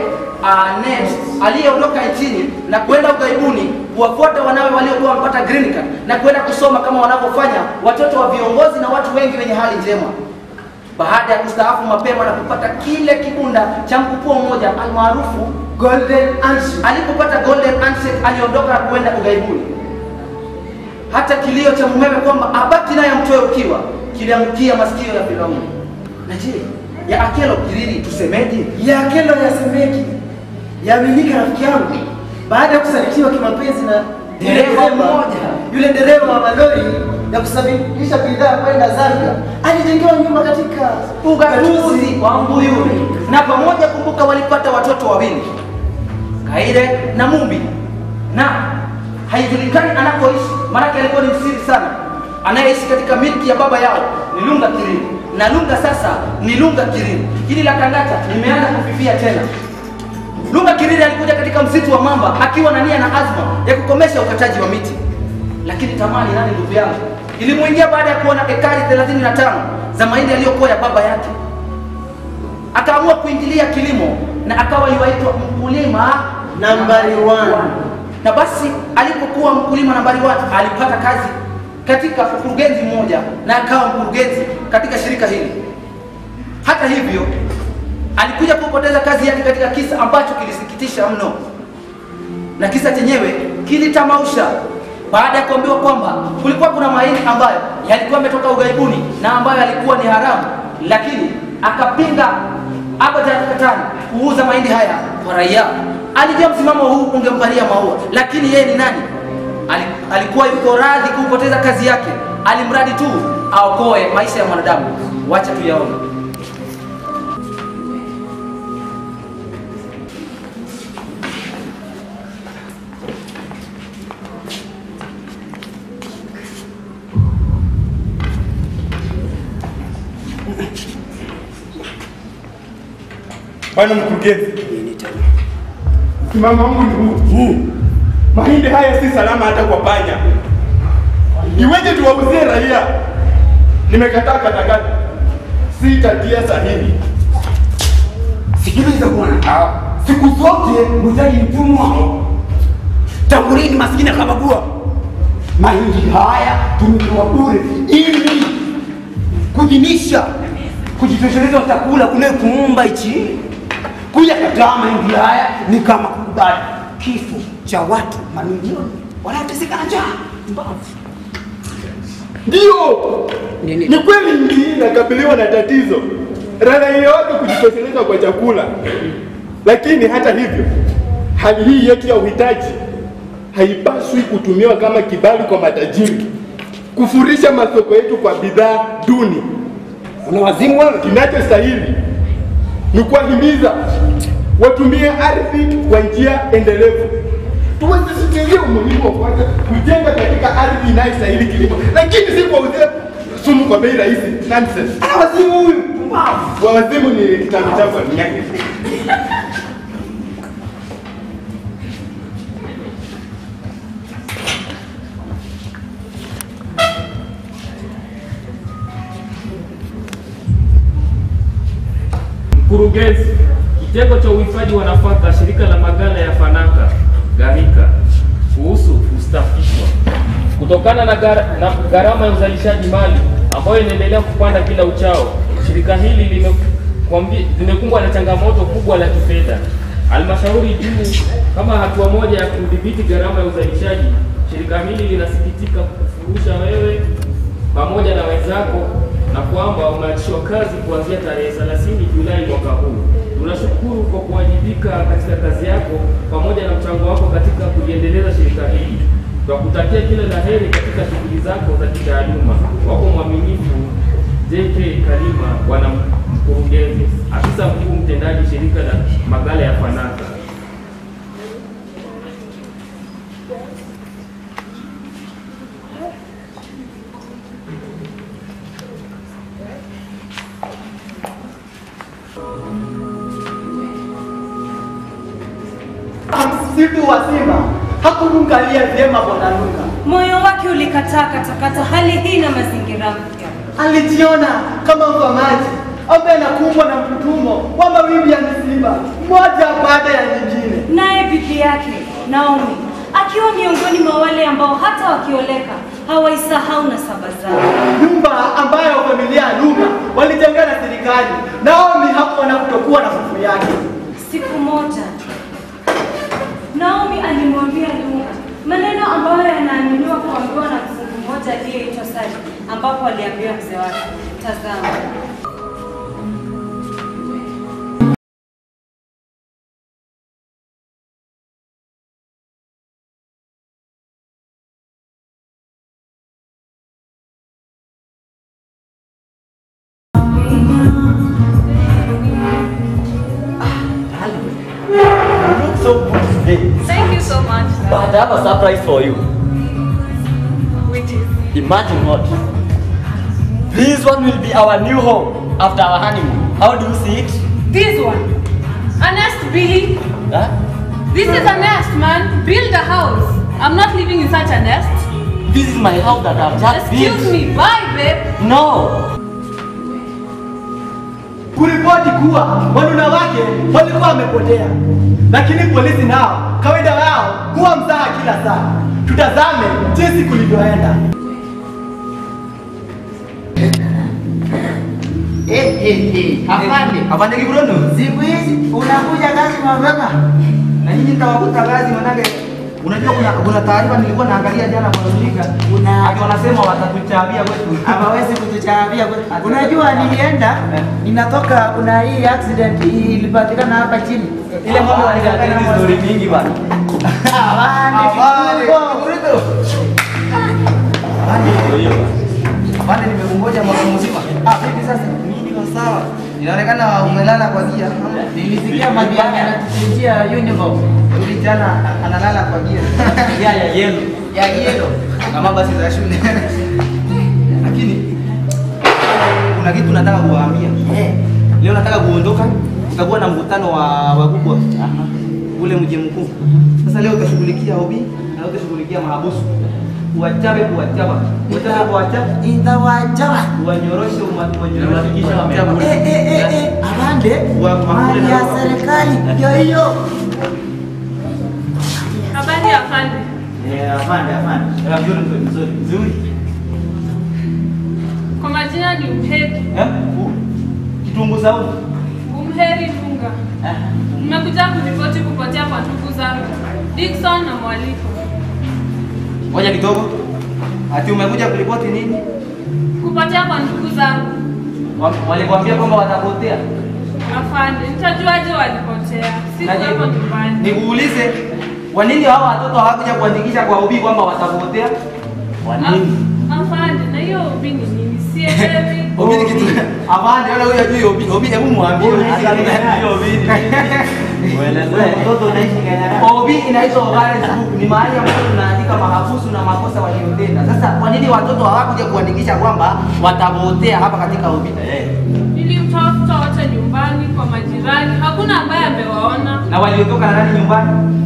Anet aliyeondoka nchini na kwenda ughaibuni kuwafuata wanawe waliokuwa wamepata green card na kwenda kusoma kama wanavyofanya watoto wa viongozi na watu wengi wenye hali njema. Baada ya kustaafu mapema na kupata kile kibunda cha mkupuo mmoja almaarufu golden handshake, alipopata golden handshake aliondoka na kwenda ughaibuni. Hata kilio cha mumewe kwamba abaki naye amtoe ukiwa kiliangukia masikio ya Firauni. Na je, ya Akelo Kiriri tusemeje? ya Akelo yasemeki yaaminika rafiki yangu baada ya kusalitiwa kimapenzi na Dereva mmoja. yule dereva wa malori ya kusafirisha bidhaa kwenda Zambia alijengewa nyumba katika ugatuzi wa Mbuyuni, na pamoja kumbuka, walipata watoto wawili Kaire na Mumbi, na haijulikani anakoishi, maanake alikuwa ni msiri sana. Anayeishi katika milki ya baba yao ni Lunga Kiriri, na Lunga sasa ni Lunga Kiriri. Hili la Kangata limeanza kufifia tena. Lunga Kiriri alikuja katika msitu wa Mamba akiwa na nia na azma ya kukomesha ukataji wa miti, lakini tamaa ni nani, ndugu yangu, ilimuingia baada ya kuona ekari 35 za mahindi yaliyokuwa ya baba yake. Akaamua kuingilia kilimo na akawa yuaitwa mkulima nambari one. Na basi alipokuwa mkulima nambari one alipata kazi katika ukurugenzi mmoja na akawa mkurugenzi katika shirika hili. Hata hivyo alikuja kupoteza kazi yake katika kisa ambacho kilisikitisha mno, na kisa chenyewe kilitamausha baada ya kuambiwa kwamba kulikuwa kuna mahindi ambayo yalikuwa yametoka ughaibuni na ambayo yalikuwa ni haramu, lakini akapinga abadan katani kuuza mahindi haya kwa raia. Alijua msimamo huu ungempalia maua, lakini yeye ni nani? Ali- Alikuwa yuko radhi kupoteza kazi yake, alimradi tu aokoe maisha ya mwanadamu. Wacha tuyaone. Bwana mkurugenzi, msimamo wangu ni huu. Mahindi haya si salama hata kwa panya. Iweje tuwauzie raia? Nimekataa katakata, sitatia sahihi. Sikiliza bwana, siku zote muuzaji mtumwa. Tangu lini maskini akabagua? Mahindi haya tumepewa bure ili kujinisha, kujitosheleza chakula kule kuumba ichi. Kuja kataa mahindi haya ni kama kukubali kifo cha watu mamilioni wanaoteseka na njaa. Mbavu. Ndio, ni kweli nchi hii inakabiliwa na tatizo raia yote kujitosheleza kwa chakula, lakini hata hivyo, hali hii yetu ya uhitaji haipaswi kutumiwa kama kibali kwa matajiri kufurisha masoko yetu kwa bidhaa duni. Unawazimu wewe? Kinachostahili ni kuwahimiza watumie ardhi kwa njia endelevu. Tuwasisitizie umuhimu wa kwanza kujenga katika ardhi inayostahili kilimo, lakini si kwa uze sumu kwa bei rahisi. Nonsense. Ana wazimu huyu. Mbavu. Wa wazimu ni kitabu chako nyake. Mkurugenzi, kitengo cha uhifadhi wa nafaka shirika la maghala ya Fanaka Garika kuhusu kustafishwa kutokana na, gar na gharama ya uzalishaji mali ambayo inaendelea kupanda kila uchao. Shirika hili limekwambi- limekumbwa na changamoto kubwa la kifedha. Halmashauri juu kama hatua moja ya kudhibiti gharama ya uzalishaji, shirika hili linasikitika kukufurusha wewe pamoja na wenzako na kwamba umeachishwa kazi kuanzia tarehe 30 Julai mwaka huu. Tunashukuru kwa kuwajibika katika kazi yako pamoja na mchango wako katika kuliendeleza shirika hili. Twakutakia kila la heri katika shughuli zako za kitaaluma. Wako mwaminifu JK Kalima, bwana mkurugenzi, afisa mkuu mtendaji shirika la maghala ya Fanaka. Msitu wa simba hakumwangalia vyema bwana Lunga. Moyo wake ulikataa katakata hali hii na mazingira mpya. Alijiona kama mfamaji ambaye anakumbwa na mtutumo wa mawimbi ya misiba moja baada ya nyingine. Naye bibi yake Naomi akiwa miongoni mwa wale ambao hata wakioleka hawaisahau nasaba zao. Nyumba ambayo familia ya Luka walijenga na serikali, Naomi hakuona kutokuwa na fufu yake. Siku moja Naomi alimwambia Luka maneno ambayo yanaaminiwa kuambiwa na mzungu mmoja aliyeitwa Sali, ambapo aliambia mzee wake, tazama You look so good today. Thank you so much. But I have a surprise for you. Which is Imagine what? This one will be our new home after our honeymoon. How do you see it? this one. A nest, Billy. Huh? This is a nest, man. Build a house. I'm not living in such a nest. This is my house that I've just Excuse built. me. Bye, babe. No. kuripoti kuwa wanuna wake walikuwa wamepotea, lakini polisi nao kawaida yao huwa mzaha kila saa. Tutazame jinsi kulivyoenda. Eh, eh, eh. Afande. Afande Kibrono, Siku hizi unakuja kazi mapema. na nyinyi nitawakuta kazi manake unajua kuna kuna taarifa nilikuwa naangalia jana kwa runinga Una- ati wanasema watatuchabia kwetu. Hawawezi kutucharabia kwetu. Unajua nilienda, ninatoka kuna hii accident ilipatikana hapa chini. Ile mambo wanataka hizi story mingi bana. Afande Afande Kibrono. Afande. Afande nimekungoja mwaka mzima. Ah, vipi sasa? Mimi niko sawa. Inaonekana umelala kwa gia. Nilisikia Madiani anatuchinjia uniform. Yule jana analala kwa gia. Yeah, yeah, yellow. ya yelo kama basi za shule. Lakini kuna kitu nataka kuwaambia. Leo nataka kuondoka, tutakuwa na mkutano wa wakubwa ule mji mkuu. Sasa leo utashughulikia hobi na utashughulikia mahabusu. Kuwachape kuwachapa. Kuwachape kuwachapa. Inawajaba. Kuwanyoroshe umatukisha Kuhakikisha wamekula. Eh, eh, eh, eh. Afande, Wa- makule mali na ya wao. serikali ndio hiyo. Habari ya afande. Eh, afande, afande. Eh, Mzuri, mzuri, mzuri, mzuri. Kwa majina ni Umheri. Eh? u- Kitunguu saumu. Umheri Dunga. Nimekuja kuripoti kupotea kwa ndugu zangu Dickson na Mwaliko. Ngoja kidogo. Ati umekuja kuripoti nini? Kupotea kwa ndugu zangu Wa- Walikwambia kwamba watapotea. afande, nitajuaje walipotea? Sikuwepo nyumbani. Nikuulize, kwa nini hao watoto hawakuja kuandikisha kwa ubii kwamba watapotea? Kwa nini? Afande, na hiyo ubi ni nini? Sielewi. Ubii ni kitu. Afande, wala huyo ajui ubii. Ubii hebu muambie. Hata mimi sijui ubii ni nini. Uelezee. Mtoto unaishi Kenya. Obi inaitwa Occurrence Book. Ni mahali ambapo tunaandika mahabusu na makosa waliotenda. Sasa kwa nini watoto hawakuja kuandikisha kwamba watapotea hapa katika Obi? Eh. Nilimtafuta wote nyumbani kwa majirani, hakuna ambaye amewaona. Na waliondoka na nani nyumbani?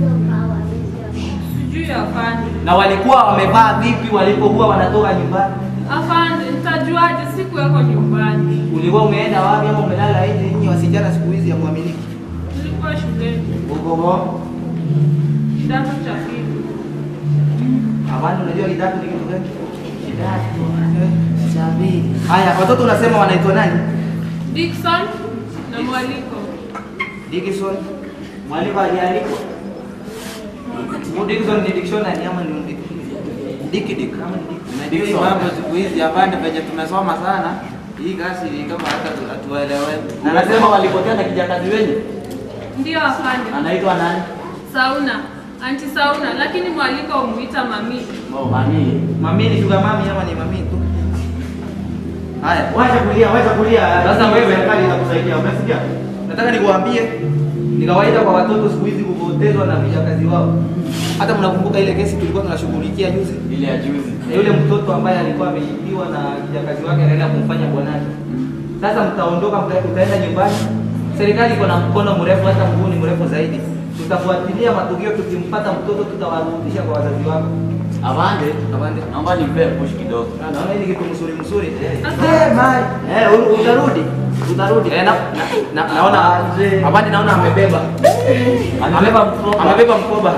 Sijui afande. Na walikuwa wamevaa vipi walipokuwa wanatoka nyumbani? Afande, nitajuaje? Sikuweko nyumbani, Ulikuwa umeenda wapi ama umelala nje? Nyinyi wasichana siku hizi hamwaminiki. nilikuwa shuleni Uko bo? kidato cha pili. Amani, unajua kidato ni kitu gani? Kidato cha pili. Haya, watoto unasema wanaitwa nani? Dickson na Mwaliko. Dickson. Mwalimu aliandikwa. Huyu Dickson ni dictionary ama ni Dick? Dick Dick ama ni Dick? Hii mambo siku hizi afande penye tumesoma sana. Hii kazi ni kama hata tu- hatueleweki. Na nasema walipotea na kijakazi wenyu. Ndiyo afande. Anaitwa nani? Sauna, anti Sauna, lakini Mwaliko umuita mami. Oh, mami. Mami ni sugar mami ama ni mami tu? Haya, Wacha kulia, wacha kulia. Sasa wewe- serikali inakusaidia, umesikia? nataka nikuambie ni kawaida kwa watoto siku hizi kupotezwa na vijakazi wao. Hata mnakumbuka ile kesi tulikuwa tunashughulikia juzi? Ile ya juzi. na yule mtoto ambaye alikuwa ameibiwa na kijakazi wake anaenda kumfanya bwanake. Sasa mtaondoka, mta- utaenda nyumbani. Serikali iko na mkono mrefu, hata mguu ni mrefu zaidi. Tutafuatilia matukio, tukimpata mtoto tutawarudisha kwa wazazi wako. Avande. Avande. Naomba nimpee push kidogo. Na naona hili kitu mzuri mzuri. Eh, mai. Eh, u- utarudi. Tutarudi. Eh, na, na, na, naona Amani naona amebeba. Amebeba amebeba mkoba.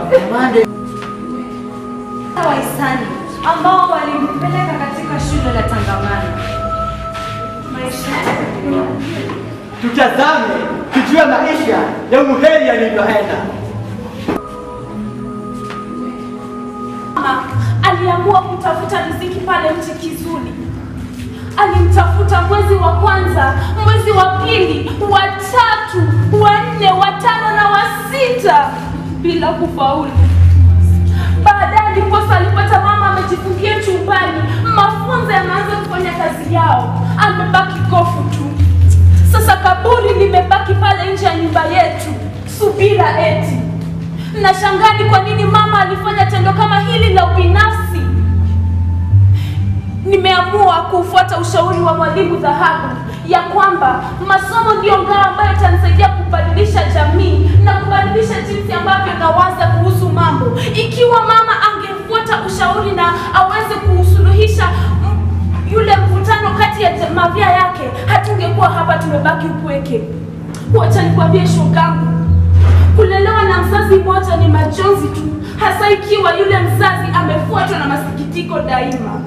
wahisani ambao walimpeleka katika shule la Tangamano. Maisha Tutazame tujue maisha ya Muheri yalivyoenda. Mama aliamua kutafuta riziki pale mti Kizuli. Alimtafuta mwezi wa kwanza, mwezi wa pili, wa tatu, wa nne, wa tano na wa sita bila kufaulu. Baadaye ndiposa alipata mama amejifungia chumbani, mafunzo yanaanza kufanya kazi yao, amebaki kofu tu. Sasa kaburi limebaki pale nje ya nyumba yetu, subira eti. Nashangaa ni kwa nini mama alifanya tendo kama hili la ubinafsi. Nimeamua kufuata ushauri wa mwalimu Dhahabu ya kwamba masomo ndiyo ngao ambayo itanisaidia kubadilisha jamii na kubadilisha jinsi ambavyo nawaza kuhusu mambo. Ikiwa mama angefuata ushauri na aweze kusuluhisha mm, yule mvutano kati ya mavya yake, hatungekuwa hapa tumebaki upweke. Wacha nikwambie shogangu, kulelewa na mzazi mmoja ni machozi tu, hasa ikiwa yule mzazi amefuatwa na masikitiko daima.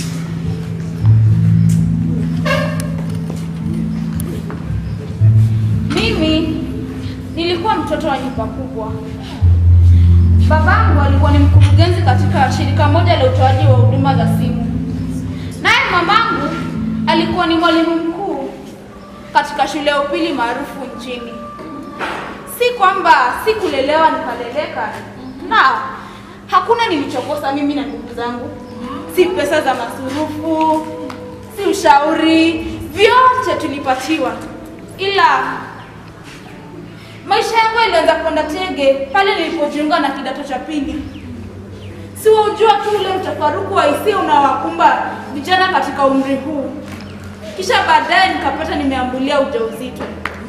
Mimi nilikuwa mtoto wa nyumba kubwa. Babangu alikuwa ni mkurugenzi katika shirika moja la utoaji wa huduma za simu, naye mamangu alikuwa ni mwalimu mkuu katika shule ya upili maarufu nchini. Si kwamba sikulelewa nikaleleka, na hakuna nilichokosa mimi na ndugu zangu, si pesa za masurufu, si ushauri, vyote tulipatiwa, ila maisha yangu yalianza kwenda tege pale nilipojiunga na kidato cha pili. Siwaujua tu ule mtafaruku wa hisia unaowakumba vijana katika umri huu. Kisha baadaye nikapata nimeambulia ujauzito.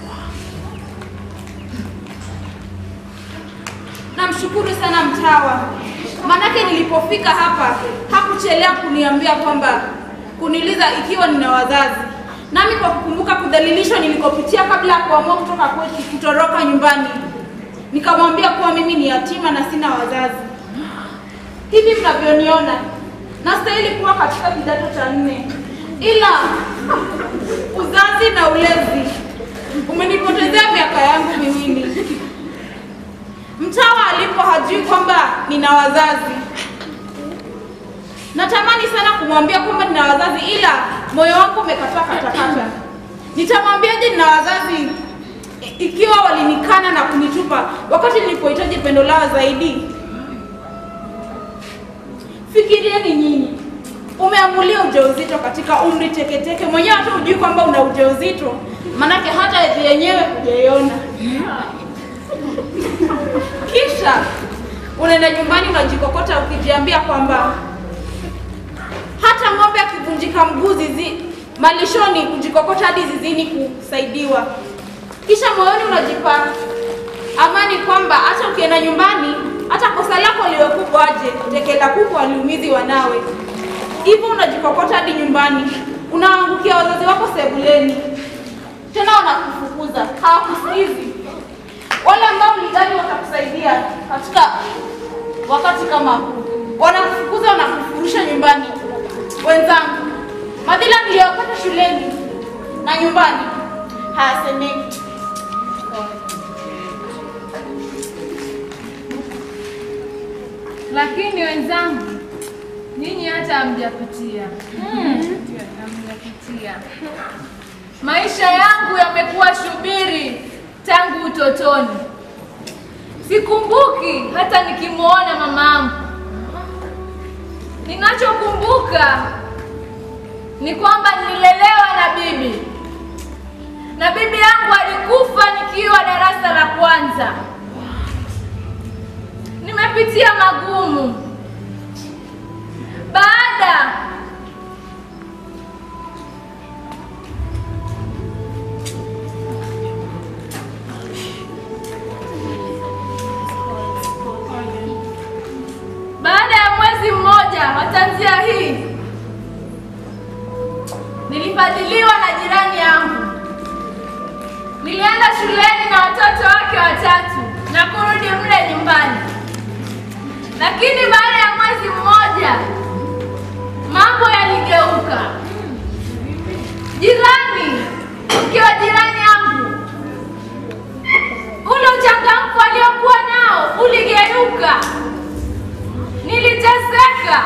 Namshukuru sana mtawa, maanake nilipofika hapa hakuchelea kuniambia kwamba kuniuliza ikiwa nina wazazi, nami kwa kukumbuka kudhalilishwa nilikopitia kabla ya kuamua kutoka kwetu kutoroka nyumbani, nikamwambia kuwa mimi ni yatima na sina wazazi. Hivi mnavyoniona, nastahili kuwa katika kidato cha nne, ila uzazi na ulezi umenipotezea miaka yangu miwili. Mtawa alipo hajui kwamba nina wazazi. Natamani sana kumwambia kwamba nina wazazi, ila moyo wangu umekataa katakata. Nitamwambiaje nina wazazi i- ikiwa walinikana na kunitupa wakati nilipohitaji pendo lao zaidi? Fikirieni nyinyi, umeamulia ujauzito katika umri teketeke, mwenyewe hata hujui kwamba una ujauzito, manake hata hedhi yenyewe hujaiona. Kisha unaenda nyumbani unajikokota ukijiambia kwamba hata ng'ombe akivunjika mguu zizi malishoni kujikokota hadi zizini kusaidiwa. Kisha moyoni unajipa amani kwamba hata ukienda nyumbani, hata kosa lako liwe kubwa aje, teke la kuku aliumizi wanawe. Hivyo unajikokota hadi nyumbani, unaangukia wazazi wako sebuleni, tena wanakufukuza, hawakusikizi wale ambao ulidhani watakusaidia katika wakati kama huu wanakufukuza, wanakufurusha nyumbani. Wenzangu, madhila niliyopata shuleni na nyumbani hayasemeki. Lakini wenzangu, nyinyi hata hamjapitia hamjapitia. Maisha yangu yamekuwa shubiri tangu utotoni. Sikumbuki hata nikimwona mamangu. Ninachokumbuka ni kwamba nililelewa na bibi, na bibi yangu alikufa nikiwa darasa la kwanza. Nimepitia magumu. Baada baada ya mwezi mmoja wa tanzia hii nilifadhiliwa na jirani yangu Nilienda shuleni na watoto wake watatu na kurudi mle nyumbani, lakini baada ya mwezi mmoja mambo yaligeuka. Jirani, mke wa jirani yangu, ule uchangamfu aliokuwa nao uligeuka. Niliteseka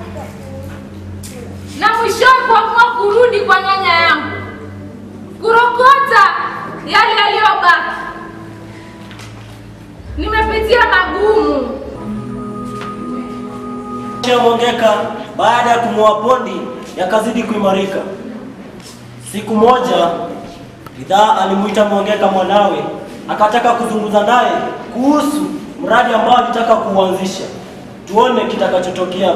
na mwishowe kuamua kurudi kwa nyanya yangu kurokota yale yaliyobaki. Nimepitia magumu. ya Mwangeka baada ya kumuoa Pondi yakazidi kuimarika. Siku moja Ridhaa alimuita Mwangeka mwanawe, akataka kuzungumza naye kuhusu mradi ambao alitaka kuuanzisha. Tuone kitakachotokea.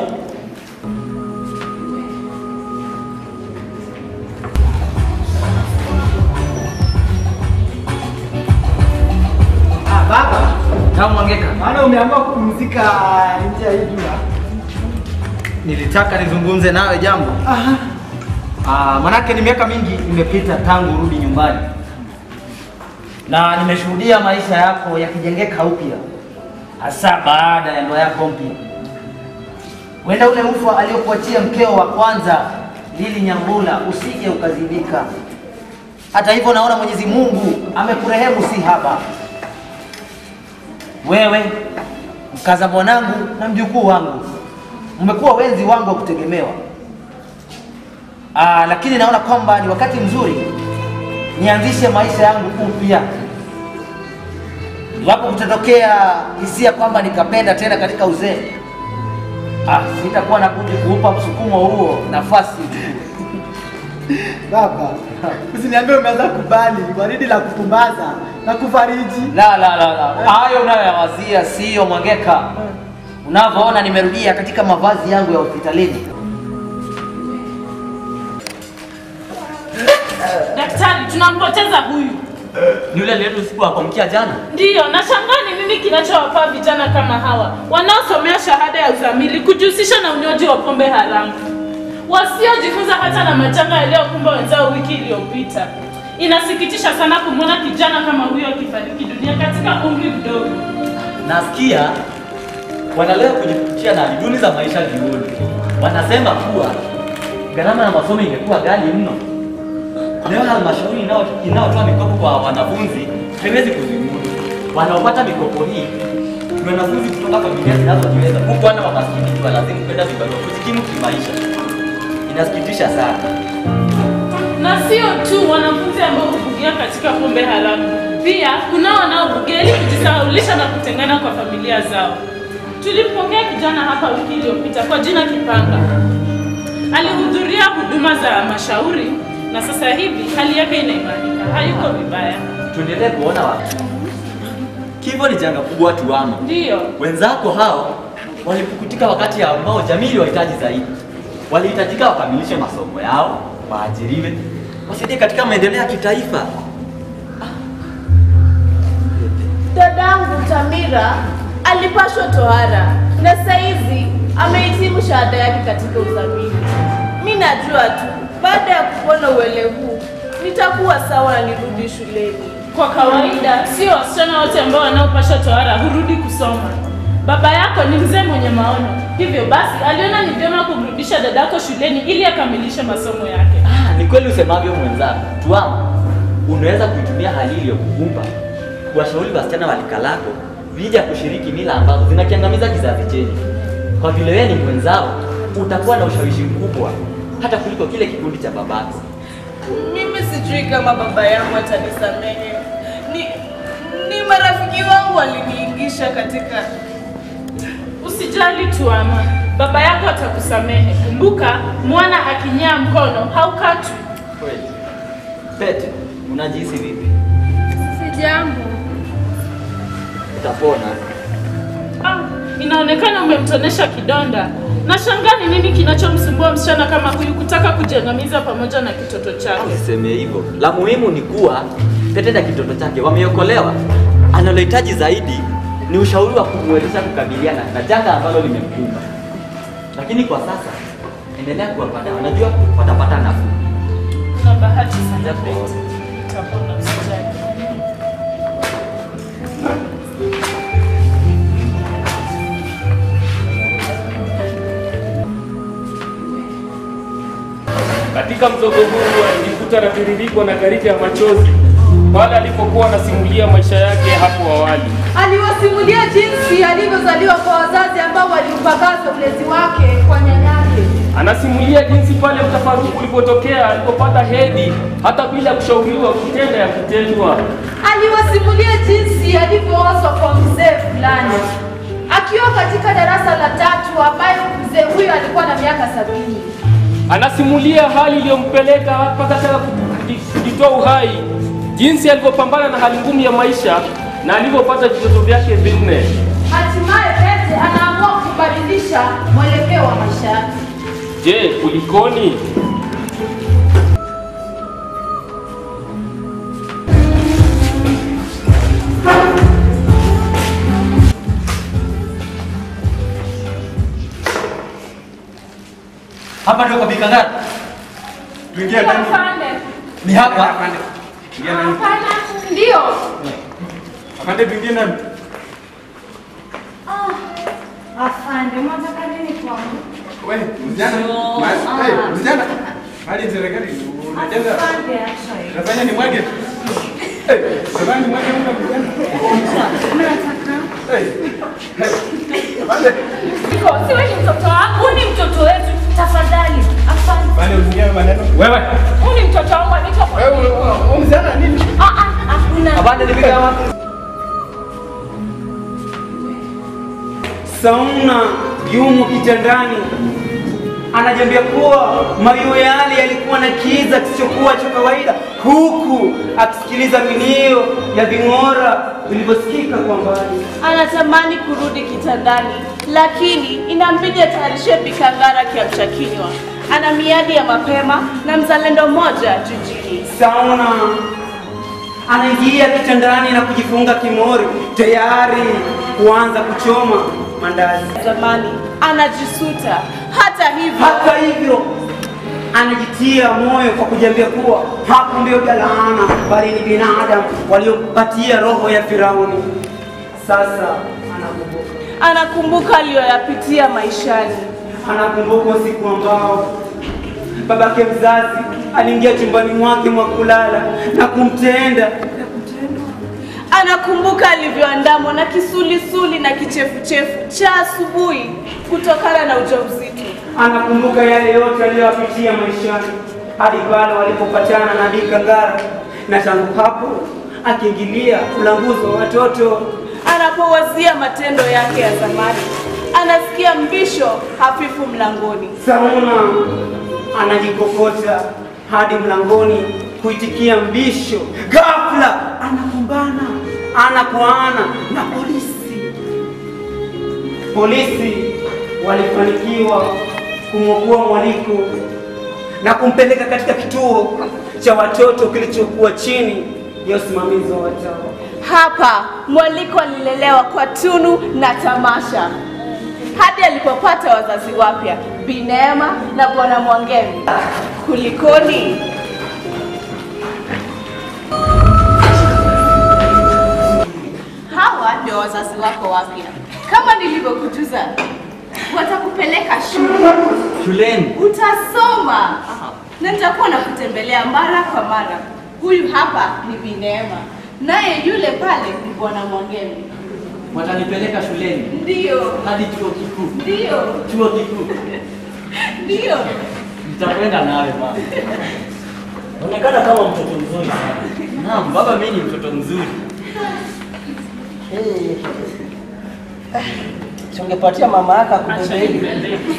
Ah, baba. Kama Mwangeka. Maana umeamua kupumzika nje ya hii jua. Nilitaka nizungumze nawe jambo. Aha. Ah, manake ni miaka mingi imepita tangu urudi nyumbani, na nimeshuhudia maisha yako yakijengeka upya, hasa baada ya ndoa yako mpya. Wenda ule ufa aliokuachia mkeo wa kwanza Lili Nyambula usije ukazibika. Hata hivyo, naona Mwenyezi Mungu amekurehemu si haba. Wewe mkaza mwanangu na mjukuu wangu mmekuwa wenzi wangu wa kutegemewa. Aa, lakini naona kwamba ni wakati mzuri nianzishe maisha yangu upya. Iwapo kutatokea hisia kwamba nikapenda tena katika uzee, ah, sitakuwa na budi kuupa msukumo huo nafasi Baba, usiniambie umeanza kubali waridi la kupumbaza na kufariji. La, la, la, la. Hayo unayoyawazia siyo Mwangeka. Unavyoona nimerudia katika mavazi yangu ya hospitalini. Daktari, tunampoteza huyu. Ni yule aliyetu usiku wa kuamkia jana. Ndiyo, nashangaa ni nini kinachowapaa vijana kama hawa wanaosomea shahada ya uzamili kujihusisha na unywaji wa pombe haramu, wasiojifunza hata na majanga yaliyokumba wenzao wiki iliyopita. Inasikitisha sana kumwona kijana kama huyo akifariki dunia katika umri mdogo. Nasikia wanalenga kujipuchia na hali duni za maisha jioni. Wanasema kuwa gharama ya masomo ingekuwa ghali mno. Leo halmashauri inao- inayotoa mikopo kwa wanafunzi haiwezi kuzimudu. Wanaopata mikopo hii ni wanafunzi kutoka familia zinazojiweza, huku wana wa maskini walazimu kwenda vibarua kujikimu kimaisha. Inasikitisha sana. Na sio tu wanafunzi ambao hubugia katika pombe haramu, pia kuna wanaobugia ili kujisahaulisha na kutengana kwa familia zao. Tulimpokea kijana hapa wiki iliyopita kwa jina Kipanga. Alihudhuria huduma za mashauri na sasa hivi hali yake inaimarika, hayuko vibaya. Tuendelee kuona wapi? Kifo ni janga kubwa tuama. Ndiyo, Wenzako hao walipukutika wakati ambao jamii iliwahitaji zaidi. Walihitajika wakamilishe masomo yao, waajiriwe, wasaidie katika maendeleo ya kitaifa. Dadangu Tamira alipashwa tohara na saizi amehitimu shahada yake katika uzamili. Mi najua tu baada ya kupona uele huu nitakuwa sawa na nirudi shuleni. kwa kawaida sio wasichana wote ambao wanaopasha tohara hurudi kusoma. Baba yako ni mzee mwenye maono, hivyo basi aliona ni vyema kumrudisha dadako shuleni ili akamilishe masomo yake. Ah, ni kweli usemavyo mwenzako. Tuama, unaweza kuitumia hali iliyokukumba kuwashauri wasichana wa lika lako vija kushiriki mila ambazo zinakiangamiza kizazi chenye. Kwa vile wewe ni mwenzao, utakuwa na ushawishi mkubwa hata kuliko kile kikundi cha babako. Mimi sijui kama baba yangu atanisamehe. Ni, ni marafiki wangu waliniingisha katika Usijali Tuama, baba yako atakusamehe. Kumbuka, mwana akinyaa mkono haukatwi. Kweli. Pete, unajihisi vipi? Sijambo. Utapona. Ah, inaonekana umemtonesha kidonda. Nashangaa ni nini kinachomsumbua msichana kama huyu kutaka kujiangamiza pamoja na kitoto chake. Usiseme hivyo. La muhimu ni kuwa Pete na kitoto chake wameokolewa. Analohitaji zaidi ni ushauri wa kumwezesha kukabiliana na janga ambalo limemkumba. Lakini kwa sasa endelea kuwapata, unajua watapata nafuu. Na bahati sana Pete, utapona usijali. Katika mzogo huu alijikuta anatiririkwa na gharika ya machozi pale alipokuwa anasimulia maisha yake hapo awali. Aliwasimulia jinsi alivyozaliwa kwa wazazi ambao waliupagaza ulezi wake kwa nyanyake. Anasimulia jinsi pale mtafaruku ulipotokea alipopata hedhi hata bila kushauriwa kutenda ya kutendwa. Aliwasimulia jinsi alivyoozwa kwa mzee fulani akiwa katika darasa la tatu, ambayo mzee huyo alikuwa na miaka sabini. Anasimulia hali iliyompeleka mpaka taka kujitoa uhai, jinsi alivyopambana na hali ngumu ya maisha na alivyopata vitoto vyake vinne. Hatimaye Pete anaamua kubadilisha mwelekeo wa maisha yake. Je, kulikoni? Hapa ndio kwa Bikangara. Tuingie ndani. Afande. Ni hapa. Afande. Ingia ndani. Hapana, ndio. Afande, tuingie ndani. Afande, mwataka nini kwangu? We, msichana. Ma- hey, msichana. Hadi serikali unajenga. Afande, acha hiyo. Unafanya ni mwage. Eh, unafanya ni mwage muda msichana. Unataka? Eh. Afande. Niko, si wewe ni mtoto wangu, huyu ni mtoto wetu. Tafadhali, afande. Afande, usikie maneno. Wewe. Huyu ni mtoto wangu anaitwa kwa Wewe wewe msichana nini? Ah ah, hakuna. Abande nipika wapi? Sauna yumo kitandani, anajiambia kuwa mayo yale yalikuwa na kiza kisichokuwa cha kawaida, huku akisikiliza milio ya ving'ora vilivyosikika kwa mbali. Anatamani kurudi kitandani, lakini inambidi atayarishe bikangara kiamsha kinywa. Ana miadi ya mapema na mzalendo mmoja jijini. Sauna anaingia kitandani na kujifunga kimori, tayari kuanza kuchoma mandazi. Zamani anajisuta. Hata hivyo, Hata hivyo anajitia moyo kwa kujiambia kuwa hapo ndio jalaana, bali ni binadamu waliopatia roho ya Firauni. Sasa anakumbuka, anakumbuka aliyoyapitia maishani. anakumbuka usiku ambao babake mzazi aliingia chumbani mwake mwa kulala na kumtenda Anakumbuka alivyoandamwa na kisulisuli na kichefuchefu cha asubuhi kutokana na ujauzito. anakumbuka yale yote aliyoyapitia maishani hadi pale walipopatana na Bikangara, na tangu hapo akiingilia ulanguzi wa watoto. Anapowazia matendo yake ya zamani, anasikia mbisho hafifu mlangoni. Sauna anajikokota hadi mlangoni kuitikia mbisho. Ghafla anakumbana ana kwa ana na polisi. Polisi walifanikiwa kumwokoa mwaliko na kumpeleka katika kituo cha watoto kilichokuwa chini ya usimamizi wa watawa. Hapa mwaliko alilelewa kwa tunu na tamasha hadi alipopata wazazi wapya Bi Neema na Bwana Mwangemi. Kulikoni? Hawa ndio wazazi wako wapya. Kama nilivyokujuza, watakupeleka shule, Shuleni. utasoma na nitakuwa nakutembelea mara kwa mara. Huyu hapa ni Bi Neema, naye yule pale ni Bwana Mwangemi. Watanipeleka shuleni Ndiyo, hadi chuo kikuu. ndiyo, Chuo kikuu. ndiyo. Nitakwenda nawe mama. Unaonekana kama mtoto mzuri sana. Naam, baba mimi ni mtoto mzuri. Si ungepatia mama yako akubebe hivi.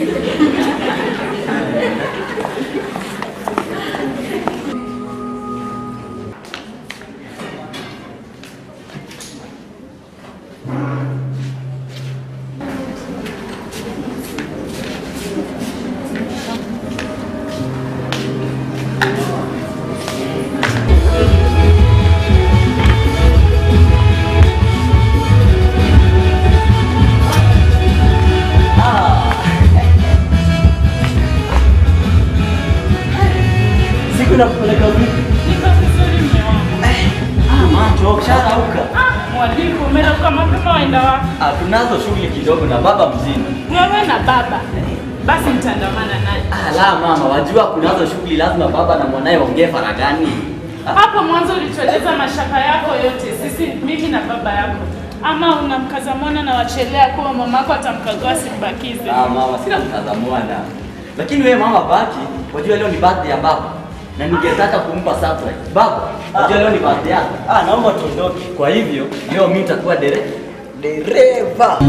Siku nakupeleka vipi? Niko vizuri mume wangu. Macho, usharauka. Ah, mwalimu, umerauka mapema waenda wapi? Ah, tunazo shughuli kidogo na baba mzima. Wewe na baba. basi nitaandamana naye. Ala mama, wajua kunazo shughuli lazima baba na mwanaye waongee faragani. Hapo mwanzo ulitueleza mashaka yako yote, sisi mimi na baba yako, ama unamkaza mwana na wachelea kuwa mamako atamkagua simbakize. Ah mama, sina mtazamwana. Lakini wewe mama baki, wajua leo ni birthday ya baba. Na ningetaka kumpa surprise. Baba, wajua leo ni birthday yako. Ah, naomba tuondoke. Kwa hivyo, leo mimi nitakuwa dere dereva.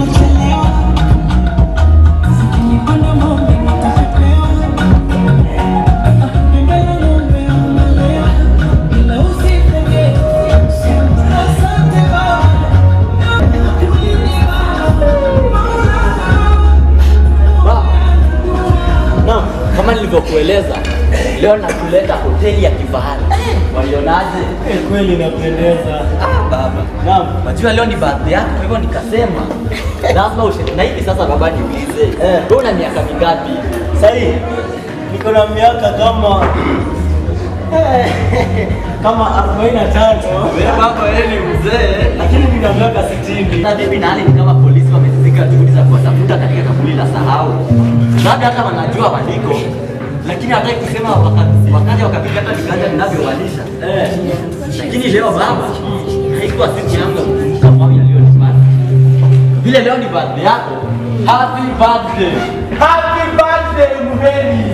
Naam, kama nilivyokueleza, leo nakuleta hoteli ya kifahari. Walionaje? Kweli inapendeza. Ah, baba. Naam. Wajua leo ni birthday yako, kwa hivyo nikasema lazima ushiriki. Na hivi sasa baba, niulize, Eh. wewe una miaka mingapi? Sahii niko na miaka kama kama 45 Wewe baba, wewe ni mzee. lakini nina miaka 60. Na bibi na hali ni kama polisi wamezika juhudi za kuwatafuta katika kaburi la sahau. Labda hata wanajua waliko, lakini hataki kusema waka- wakaja wakapiga hata viganja vinavyomaanisha. Eh, Lakini leo baba, haikuwa siku yangu ya kukumbuka mambo yaliyonipata. Vile leo ni birthday yako, happy birthday. Happy birthday Muheri.